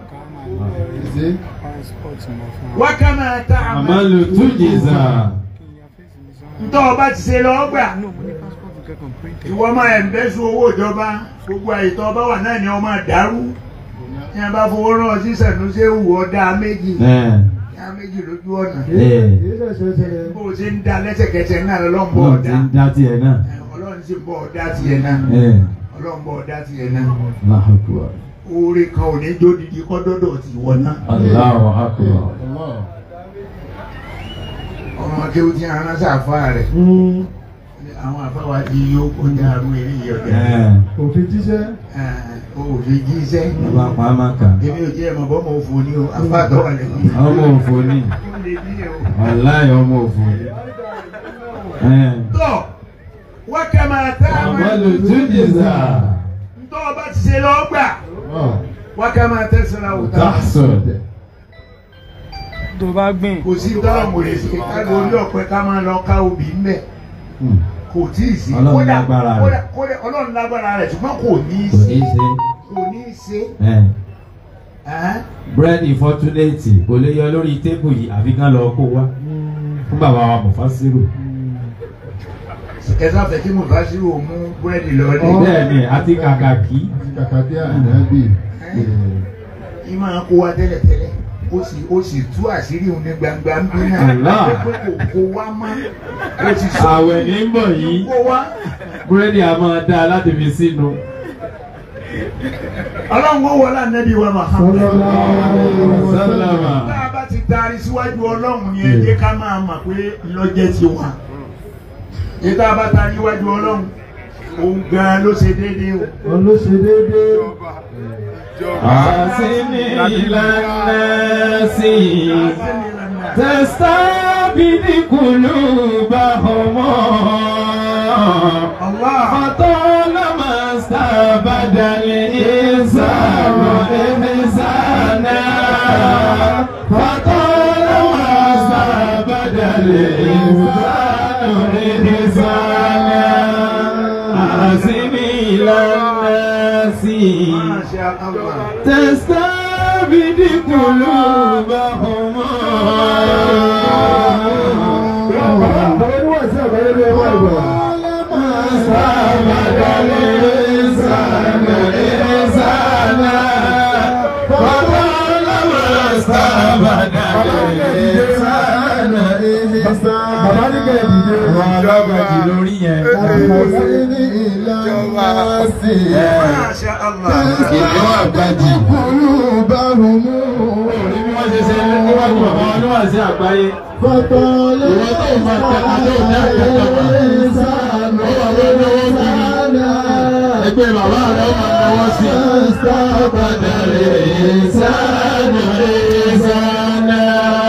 wákàmà tá a máa Àmàlù tó jìzà. ntọ́ ọba ti ṣe lọ́ọ́ gbà ìwọ máa ẹ̀ ń bẹ́ sún owó ìjọba gbogbo àyètọ́ ọba wà náà ni ọmọ dàrú ní a bá fowó rán sí sẹ̀núṣe wù ọ́ dá méjì Ẹ̀. dá méjì lójú ọ̀nà Ẹ̀. èyí ṣẹ̀ṣẹ̀ ṣẹlẹ̀ bó o ṣe ń da lẹ́sẹ̀kẹsẹ̀ náà lọ́n bọ̀ Wọ́n ti ọ̀dá ń dá tiẹ̀ náà. ọlọ́run sì ń bọ̀ ọ̀dá tiẹ̀ náà Ẹ̀. ọlọ́run bọ̀ ọ̀dá tiẹ̀ náà Allahu Akbar. oore kan ò ní jó didi kọ́ dọ́dọ̀ ti wọ̀ náà Allahu Akbar. ọmọ akéwù tí a rán sáfà rẹ̀ àwọn afáwa ti yó kọjá àrùn eré yìí ọ̀dà Ẹ̀. òfin jíṣẹ́ o ò fi jíṣẹ́ Bàbá pa á máa kà. èmi ò jẹ́ ẹ̀mọ̀ bọ́ mọ̀ òfò ní o afáàtọ̀ wà lẹ́yìn Ọmọ òfò ni. ó lè ní o. Wàláhì ọmọ òfò ni. Ẹ̀. tọ́ wákàmà tá a máa Àmàlù tó jìzà. ntọ́ ọba ti ṣe lọ́ọ́ gbà wákàmà tẹ̀sán àwòtá Tàṣọ̀d. tó bá gbìn kò sí tọ́lọ̀ mò lè ṣe ká lórí ọ̀pẹ ká máa lọ ká obì ń bẹ̀ kò tí ì sí Ọlọ́run Kódà- lágbára rẹ̀. kódà- kódà ọlọ́run lágbára rẹ̀ ṣùgbọ́n kò ní í Kò ní ṣe í ṣe. kò ní í ṣe Ẹ̀. Ẹ́n? búrẹ́dì fọ́túnẹ́ẹ̀tì kò lè yọ lórí tébù yìí àfi kán lọ kó wá fún bàbá wa Mufasiru. ẹ sáfẹ́ kí mo bá sí o mú búrẹ́dì lọ ní. bẹ́ẹ̀ ni àti kàkàkí Kàkà bí ànábì. yìí máa kó wa tẹ́lẹ̀tẹ́lẹ̀ ó sì ó sì tú àṣírí òun ní gbangba ń bí náà Allah. pé kò kó wa mọ́ ó ti sọ àwẹ̀ ní ń bọ̀ yìí kó wa. búrẹ́dì a máa dáa láti fi sínú. ọlọ́run ó wọlé ànábì wa Muhammad. sálámà tá a bá ti taari síwájú ọlọ́run ni ẹ jẹ́ ká máa mọ̀ pé lọ́jẹ́ ti wà. ní tá a bá taari síwájú ọlọ́run òun gan-an ló ṣe déédéé o. wọn ló ṣe déédéé. àsìní ìlànà sí i. تستعبد قلوبهم Allah. فطالما استعبد الإنسان إنسانا فطالما استعبد الإنسان إنسانا أحسن إلى الناس Masha Allah. تستعبد قلوبهم àwọn oníwàásù àgbáyé ló wà ìgbà. استعبد الإنسان إنسانا فطالما استعبد الإنسان bàbá ní kẹ́ ẹ̀ dìde. ọlọ́gbàjì lórí yẹn. Masha Allah. Ìlú àgbàjì. Orí bí wọ́n ṣe ṣe níwájú àwọn oníwàásù àgbáyé. Ìwọ tó máa tẹ̀ka tó ní àkàtàkà. Ó wà lórí owó bí ẹgbẹ́ bàbá rẹ̀ ó máa náwó sí. Sábàdàlẹ̀ ìsánà ìsánà.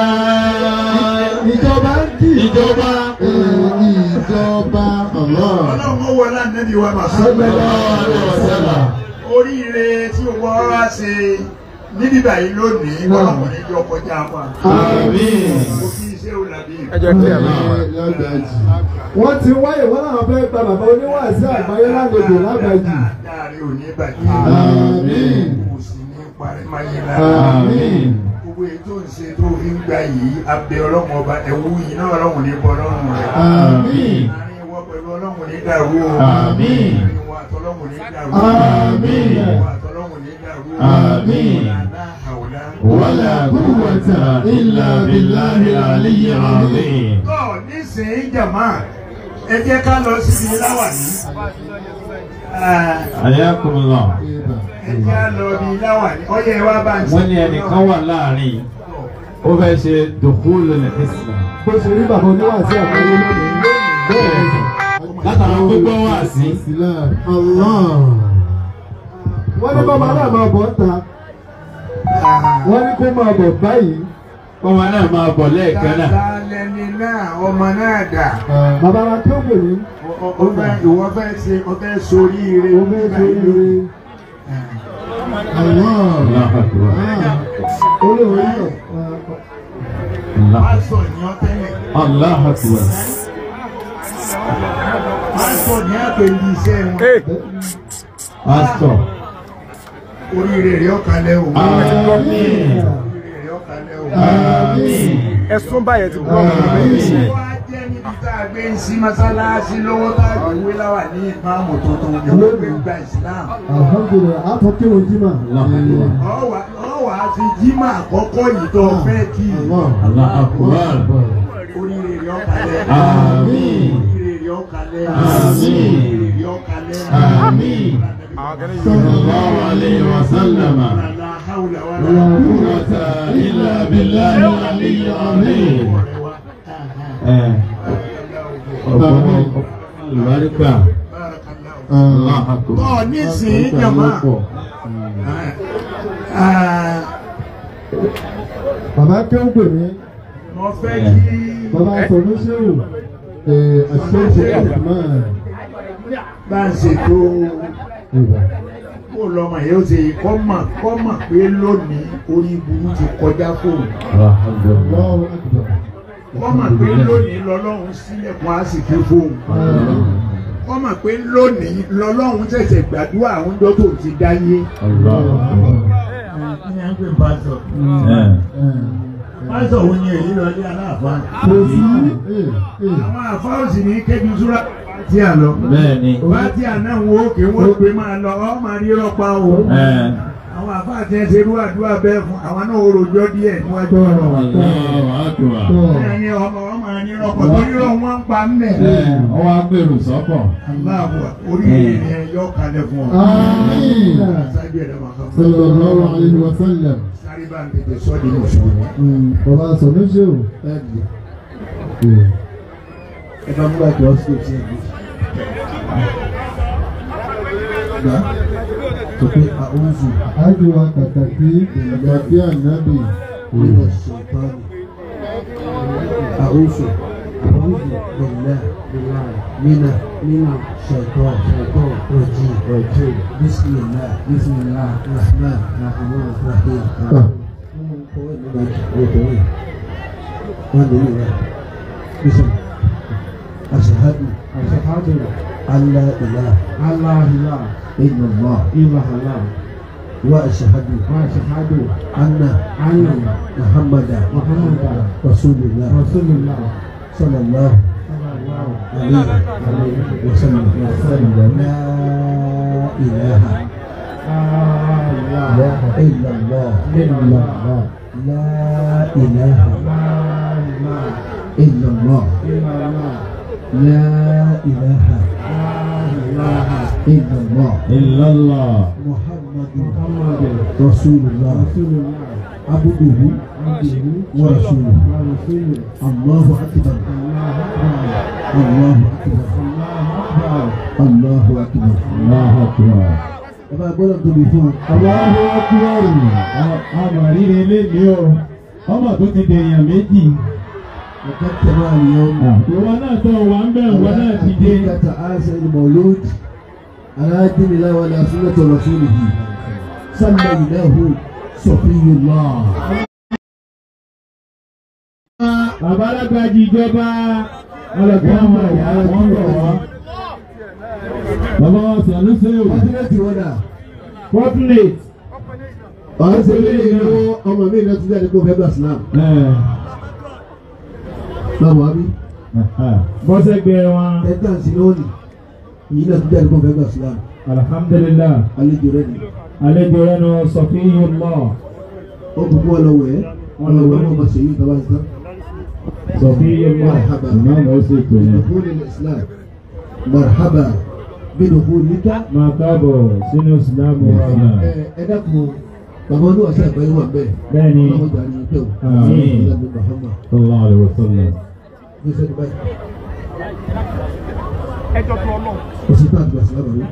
ìjọba ń kì í. Ìjọba. Ọlọ́run ó wọlé ànábì wa Muhammad. Sallallahu alaihi wasallam. Oríire tí wọ́n wá ṣe níbí báyìí lónìí ọlọ́run ní jọ kọjá wa. Àmín. Mo fi iṣẹ́ òlàbí. wọ́n ti wáyé wọ́n náà fẹ́ gba bàbá oníwàásù àgbáyé lálejò lágbàjì. Dáàrí ò ní bàjẹ́. Àmín. Kò sì ní parí máyé lára. Àmín. Gbogbo èyí tó ń ṣe tó fi ń gbà yìí, abẹ ọlọ́run ọba ẹ̀wú yìí náà ọlọ́run ní bọ́ ọlọ́run rẹ̀. Àmín. Àárín ìwọ pẹ̀lú ọlọ́run ní dàrú o. Àmín. Àárín ìwọ àtọlọ́run ní dàrú. Àmín. Ìwọ àtọlọ́run ní dàrú. Àmín. Àlá àwòlá. ولا قوة إلا بالله العلي العظيم Tọ́ nísìnyí jàmá, ẹ jẹ́ ká lọ síbi láwàní. Ah, حياكم الله Ẹ jẹ́ á lọ bí láwàní. Ọyẹ wa bá ń wọ́n ní ẹnìkan wà láàrin ó fẹ́ ṣe dùkúlù ní Islam bó ṣe rí bàbá oníwàásù àgbáyé lónìí. bẹ́ẹ̀ ni. látara gbogbo wà sí wọ́n ní bàbá náà máa bọ̀ ta. wọ́n ní kó máa bọ̀ báyìí. ọmọ náà máa bọ̀ lẹ́ẹ̀kan náà Tata lẹni náà, ọmọ náà dà. bàbá wa tó pè ní. Ọ- ọ fẹ́ ìwọ fẹ́ ṣe ọ fẹ́ sórí ire. o fẹ́ ṣe ire. Allahu Akbar. olóòwe yọ. Allah- Pásọ̀ ni ọ tẹ́lẹ̀. Allahu Akbar. Pásọ̀ ni á pè ní iṣẹ́ wọn. Pastor. Oríire rẹ̀ ọ̀kalẹ̀ o. Àmín. Oríire rẹ̀ ọ̀kalẹ̀ o. Àmín. ẹ̀sùn báyẹn ti bọ́ Àmín. Wá jẹ́ níbi tá a gbé ń sí mọ́sálásí lọ́wọ́ tá a gbé wé láwà ní ìmáàmù tuntun ìwé gbé gba ìsìláàmù. alhamdulilayi a tún kírun jimá. Allahu Akbar. Ọ̀wà ọ̀wà fi jímà àkọ́kọ́ yìí tó fẹ́ kí Allahu Akbar. oríire rẹ̀ ọ̀kalẹ̀. Àmín. Oríire rẹ̀ ọ̀kalẹ̀. Àmín. Oríire rẹ̀ ọ̀kalẹ̀. Àmín. Sallallahu alayhi wa sallam. La hawla wa La la quwwata illa billahi al-aliyyil azim. Eh, ọ̀pọ̀ àlùbáríkà. Allahu Akbar. Tọ́ nísìnyí jàmá. Ah, bàbá kéwù pè mí. Mo fẹ́ kí bàbá sọ̀rọ̀ ṣéwù. àṣeyṣe ọ̀túnmá. bá ń ṣètò kó lọ́mọ yóò ṣe kọ́ mọ̀ kọ́ mọ̀ pé lónìí orí burú ti kọjá fóun. Alhamdulillah. lọ́wọ́ àgbà. kọ́ mọ̀ pé lónìí lọ́lọ́run sílẹ̀kùn àsìkò fóun. kọ́ mọ̀ pé lónìí lọ́lọ́run ṣẹ̀ṣẹ̀ gbàdúrà àwọn ọjọ́ tó ti dáyé. Allahu Akbar. kí ni à ń pè pásọ̀? Eh. pásọ̀ wo ni èyí lọ ní aláàfáà? kò sí. àwọn àfáà sì ní kébi súra fàtíà lọ. bẹ́ẹ̀ ni fàtíà náà wo kí wọ́n pè máa lọ ọ́ máa rí rọpa o. ẹ̀ àwọn àfáà tí wọ́n ṣe irú àdúrà bẹ́ẹ̀ fún àwọn náà ó rojọ́ díẹ̀ níwájú ọ̀rọ̀. Allahu Akbar. bẹ́ẹ̀ ni ọmọ wọn máa ní rọpò tó rírọ̀ wọn ń pa ńlẹ̀. ẹ̀ ọwọ́ agbèrò sọ́kọ̀. aláàbò oríire ni ẹ yọ kalẹ̀ fún ọ. آمين sáájú ẹ̀dá máa kọ́ صلى الله عليه وسلم sáré bá ń tètè sọ́ di mùsùlùmí. bàbá sọ̀rọ̀ ṣe o. ẹ bá múra jọ sí etí ẹ̀ gbà tó pé àwùjù àjùwà kàkàkí ìgbàgbé ànábì. nínú ṣèǹtọ́nì àwùjù àwùjù bẹ̀lẹ̀ nínà nínà ṣèǹtọ́ ṣèǹtọ́ rọ̀jì rọ̀jì bísímìlá bísímìlá rahman rahman rahim. kọ́wé nígbà òkòwé wọn lè yí rẹ̀ bísí aṣèhádù aṣèhádù allah ilah allah ilah illallah illallah wa aṣèhádù wa aṣèhádù anna anna muhammadu muhammadu rasulillah rasulillah sallallahu alayhi wa sallam la ilaha illallah illallah la ilaha illallah لا إله إلا الله Illallah. محمد رسول الله عبده ورسوله الله أكبر الله أكبر الله أكبر Allahu Akbar. Bàbá gbọ́dọ̀ tóbi fún un. Allahu Akbar. Àmọ̀ ríre léde o. Ọmọ tó ti dèèyàn méjì. Ọ̀gá tẹ̀lé àníyàn. Ìwọ náà tó wà ń bẹ̀ ìwọ náà ti dé. حقيقة آسى المولود على دين الله وعلى سنة رسوله سميناه صفي الله Babalagbaji ìjọba ọlọ́gbọ́n ọmọ ìyá wọn rọ̀ wá. Bàbá wa sọ̀rọ̀ ṣe o. Fọ́túnẹ̀tì wọ́n dà. Fortunate. Ọ̀hún ṣe lé ìnáwó ọmọ mi náà tún jáde kó fẹ́ gbà sílámù. Báwo wá bí? Bọ́sẹ̀gbẹ̀ wọn. Ẹ̀ka ń sin lónìí. Ìyí náà tún jáde kó fẹ́ gbà sílámù. Alhamdulillah. Àlejò rẹ̀ ni. Àlejò rẹ̀ nù Sọfíyullah. Ó kúkú wọn lọ wẹ̀ ẹ́. Wọ́n lọ wẹ̀ ẹ́ wọ́n máa ṣèyí ìtawá ìtàn. Sọfíyullah. Marhaba. Ìmáàmù ó sì pè é. بدخول الإسلام مرحبا بدخولك Máa káàbọ̀ sínú Ìsìlámù wa. ẹ dákun bàbá olúwa sí àgbáyé wà bẹ́ẹ̀ Bẹ́ẹ̀ni. ọlọ́run jà ní pẹ́ o Àmín. ìlànà Muhammad Sallallahu alaihi wasallam. ní sẹ́ni báyìí ẹjọ́ tó ọlọ́run. kò sí tó àgbà sílámù rí.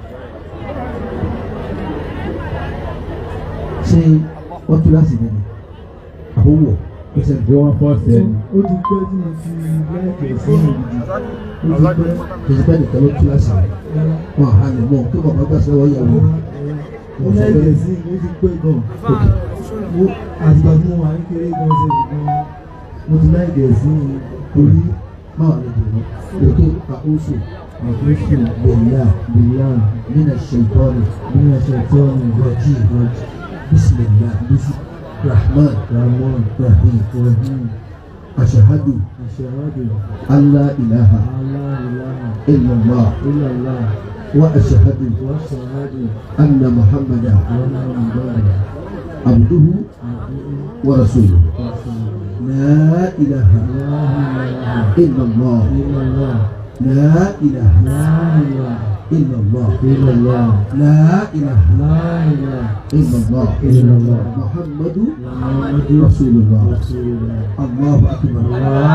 ṣé wọ́n tún láti nínú àbówọ̀ ẹsẹ̀ Bí wọ́n fọ́ sẹ́ni. ó ti pẹ́ tí mo ti lẹ́ẹ̀kẹ́ sí ìdí ó ti pẹ́ kìí pẹ́ nìkan ló tún láti wọn àhà lè mọ̀ kí bàbá gbà sílámù yàwó ó lẹ́ẹ̀kẹ́ sí ó ti pẹ́ gan mo àtìgbà tí mo wà ní kéré gan ṣe gan mo ti lẹ́ẹ̀kẹ́ sí torí máa lè dùn ún òkè àkóso àkóso bẹ̀yà bìyà من الشيطان bí wọ́n ṣe tọ́ ní الرجيم بسم الله bísí الرحمن ramon الرحيم rahim أشهد aṣahadu أن لا إله aláìláha إلا الله ilàlá وأشهد wọ́n ṣahadu أن محمدا wọn náà ń bọ̀rọ̀ عبده ورسوله àti لا إله láìláha إلا الله ilàlá لا إله láìláha إلا الله ilàlá لا إله láìláha إلا الله إلا الله. محمد muhammadu رسول الله rasulillah. الله أكبر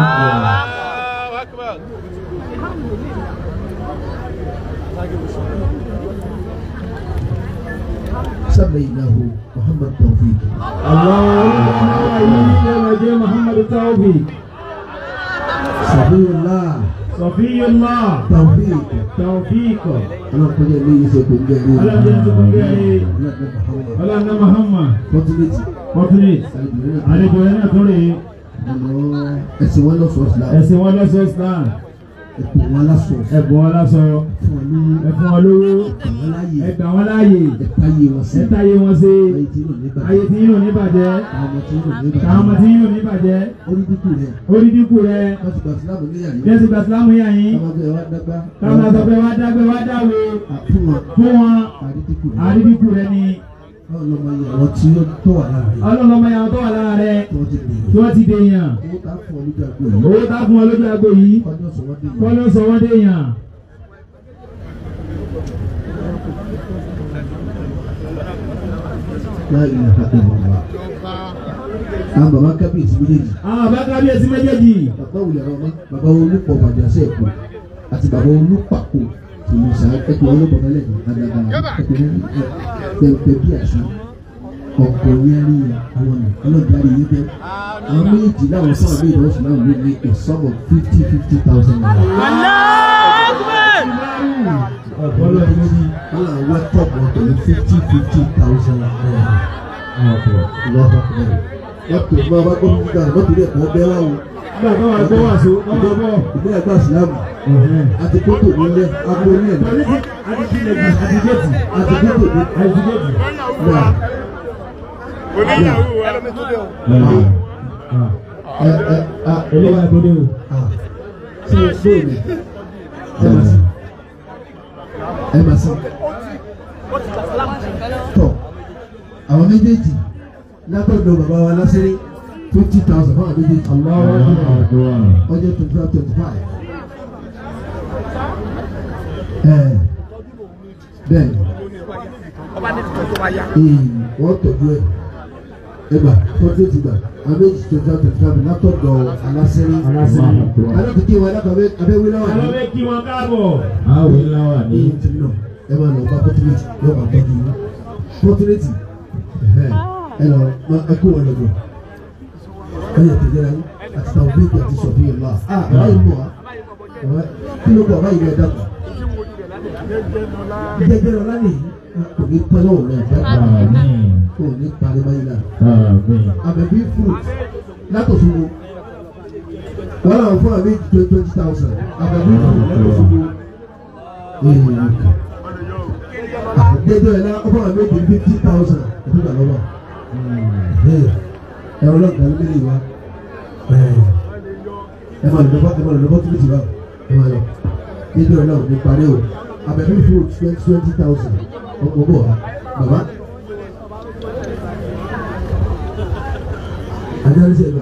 سميناه محمد توفيق Allahumma Muhammad Tawfiq. صفي الله Sọfíyullah. توفيق Tawfiq. أنا قد لي يسكن جري أنا جنت كنجري. محمد Ọlọ́nà Muhammad. فضلتي Fortunate. Àlejò rẹ̀ náà tó rè é. ẹsìn wọn lọ sọ islam Ẹ̀sìn wọn lọ́sọ̀ Islam. ẹ̀pọ̀ wọn lásọ ẹ̀bùn wọn lásọ fún wọn ní ẹ̀fún wọn lówó àwọn láàyè ẹgbà wọn láàyè ẹ̀ka yé wọn sí ẹ̀ta yé wọn sí ayé tí yóò ní ayé bàjẹ́ tí yín ò ní bàjẹ́ àwọn ọmọ tí yóò ní káwọn ọmọ bàjẹ́ tí yín ò ní bàjẹ́ orí dínkù rẹ̀ orí dínkù rẹ wọ́n ti gbà sílámù níyà yìí jẹ́sí gbàsílámù yà yín ọmọ bẹ́ẹ̀ wá dágbá káwọn máa sọ pé wá dágbé wá dáwé fún wọn fún wọn àrí dínkù rẹ̀ àrí dínkù rẹ ni báwo lọmọ yìí àwọn tí ó tó wà lára rẹ̀ ọlọ́lọ́mọ yàrá tó wà lára rẹ tí wọ́n ti gbìyànjú tí wọ́n ti dèèyàn owó tá a fún ọ lójú àgbo yìí owó tá fún ọ lójú agbo yìí ọjọ́ sọ wọ́n dé kọ́ yìí ló sọ wọ́n dèèyàn láì ní àpapọ̀ bàbá àwọn bàbá kábíyèsí méjèèjì àwọn àbá kábíyèsí méjèèjì bàbá wulẹ̀ ọmọ bàbá olùpọ̀ bàjásẹ̀ èkó àti bàbá olùpàkó tìmọ̀sá ẹ̀kọ́ olùpọ̀ mẹ́lẹ̀ ní adaba ẹ̀kọ́ pẹ̀pẹ̀ bí àṣà ọ̀pọ̀ yẹn ní àwọn ọ̀nà ọlọ́dàrí yìí bẹ́ẹ̀ àwọn méjì láwọn fún àmì ìdánwòsàn náà ló ní a sum of fifty fifty thousand naira. ọ̀pọ̀lọ́ méjì wọ́n là ń wá tọ́pù ọ̀tọ̀ ní fifty fifty thousand naira. lọ́wọ́ wọ́n tó máa bá gbọ́ nígbà wọ́n tó lè kọ́ bẹ́ẹ̀ wá o. nígbà tó wà gbọ́ wà so wọ́n bọ̀ bọ̀ ìpínlẹ̀ àgbà sílámù àti kótó nílẹ̀ agbo ní ẹ̀ pẹ̀lú ti àdìgẹ́tì àdìgẹ́tì àti kótó ní àdìgẹ́tì. náà. ẹ ẹ a eléyà tó dé o. a ṣe bóòlù ẹ máa sìn ẹ máa sìn tọ àwọn méjèèjì látọ̀dọ̀ bàbá wa lásìrí twenty thousand fún àwọn méjèèjì ọjọ́ twenty five twenty five ẹ bẹ́ẹ̀ ee wọ́n tọ́jú ẹ̀ ẹgbà tọ́jú ti gbà àwọn méjì twenty five twenty five látọ̀dọ̀ alásìrí Alásìrí. alátìkí wọn alákàwé abẹ́wé náà Àlọ́ ní bẹ kí wọn káàbọ̀. Àwọn ìlànà ní ìtìrí náà ẹ máa lọ bá pọ́tírẹ́tì yóò máa tọ́jú yín pọ́tírẹ́tì ẹ lọ ẹ kó wọn lọ́dọ̀ ẹ yẹ tẹ̀lé ra yín àti tàwọn bíbí àti sọ̀bí yẹn lọ́wọ́ a báyìí mọ̀ wá kí ló bọ̀ báyìí lọ́ọ́ dàpọ̀ jẹjẹrẹ ọ̀la nìyí kò ní pẹ́ lọ́wọ́ rẹ̀ bẹ́ẹ̀ kò ní parí báyìí náà àbẹ̀bí fruit látòṣogbo wọ́n làwọn fún àmì twenty twenty thousand àbẹ̀bí fruit látòṣogbo àjẹjọ ẹ̀ náà ọ̀fọ̀ àmì twenty fifty thousand ẹ̀dúgba lọ́wọ́ ẹ̀rọ lọ́gàá ló lè wá ẹ̀ máa lọ́bọ̀ ẹ̀ máa lọ́bọ̀ tó ti wá ẹ̀ máa lọ jẹjọ ẹ̀ náà ní parí o àbẹ̀bí fruit twenty twenty thousand ọkọ̀ bọ̀ wá bàbá. Adárí sẹ́gbà.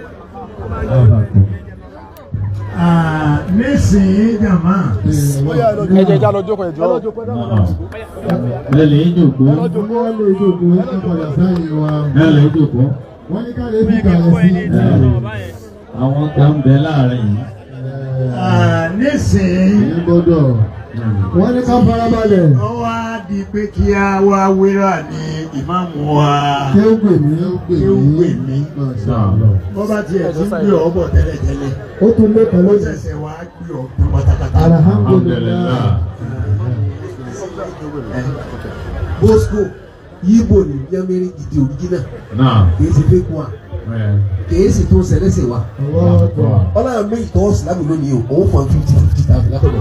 nísìnyí jàmá ẹ jẹ́ já lọ jókòó ẹ jọ̀ọ́. Lẹ́lẹ̀ ìjòkó. wọ́n lè jókòó ẹ̀ padà sáyé wa. Lẹ́lẹ̀ ìjòkó. wọ́n ní ká lè bí kalẹ̀ sí. Àwọn kan bẹ láàrin yìí. nísìnyí èyí gbọ́dọ̀. wọ́n ní ká farabalẹ̀. ó wá di pé kí a wá wéra ní ìmáàmù wa kí ó gbè mí. kí ó gbè mí bó bá tiẹ̀ ti gbé ọ bọ̀ tẹ́lẹ̀tẹ́lẹ̀ ó tún lé kan ó lóṣù. ṣẹ̀ṣẹ̀ wá gbé ọ tán pátápátá. alhamdulilayi. Bosco Yibo ni Yamiri gidi òrìjínà Náà. kìí ṣe fake one kìí ṣe tó ń ṣẹlẹ́sẹ̀ wa. Ọlọ́run mi ìtọ́ Ìsìlámù lónìí o, òun fọ́n fifty fifty thousand látọ̀dọ̀.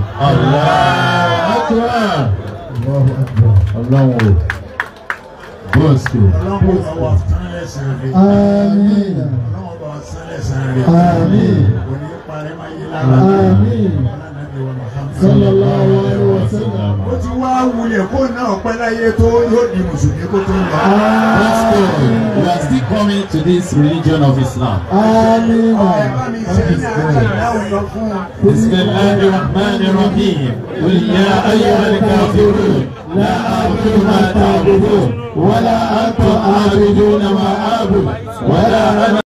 Ọlọ́run o. Bọ́ọ̀sì. ọlọ́run bá wà sán lẹ́sàn rẹ̀. Àmín. ọlọ́run bá wà sán lẹ́sàn rẹ̀. Àmín. kò ní parí máa yé lára. Àmín. Ọlọ́run wa Muhammad. sallallahu alayhi wa sallam. ó ti wá wulẹ̀ kó náà pẹ́ láyé tó yóò di mùsùlùmí kó tó ń lọ. Let's go. We are still coming to this religion of Islam. Àmín. ẹ bá mi ṣe ní àjàdá òyìn fún un. بسم الله الرحمن الرحيم قل يا أيها الكافرون لا أعبد ما تعبدون ولا أنتم عابدون ما أعبد ولا أنا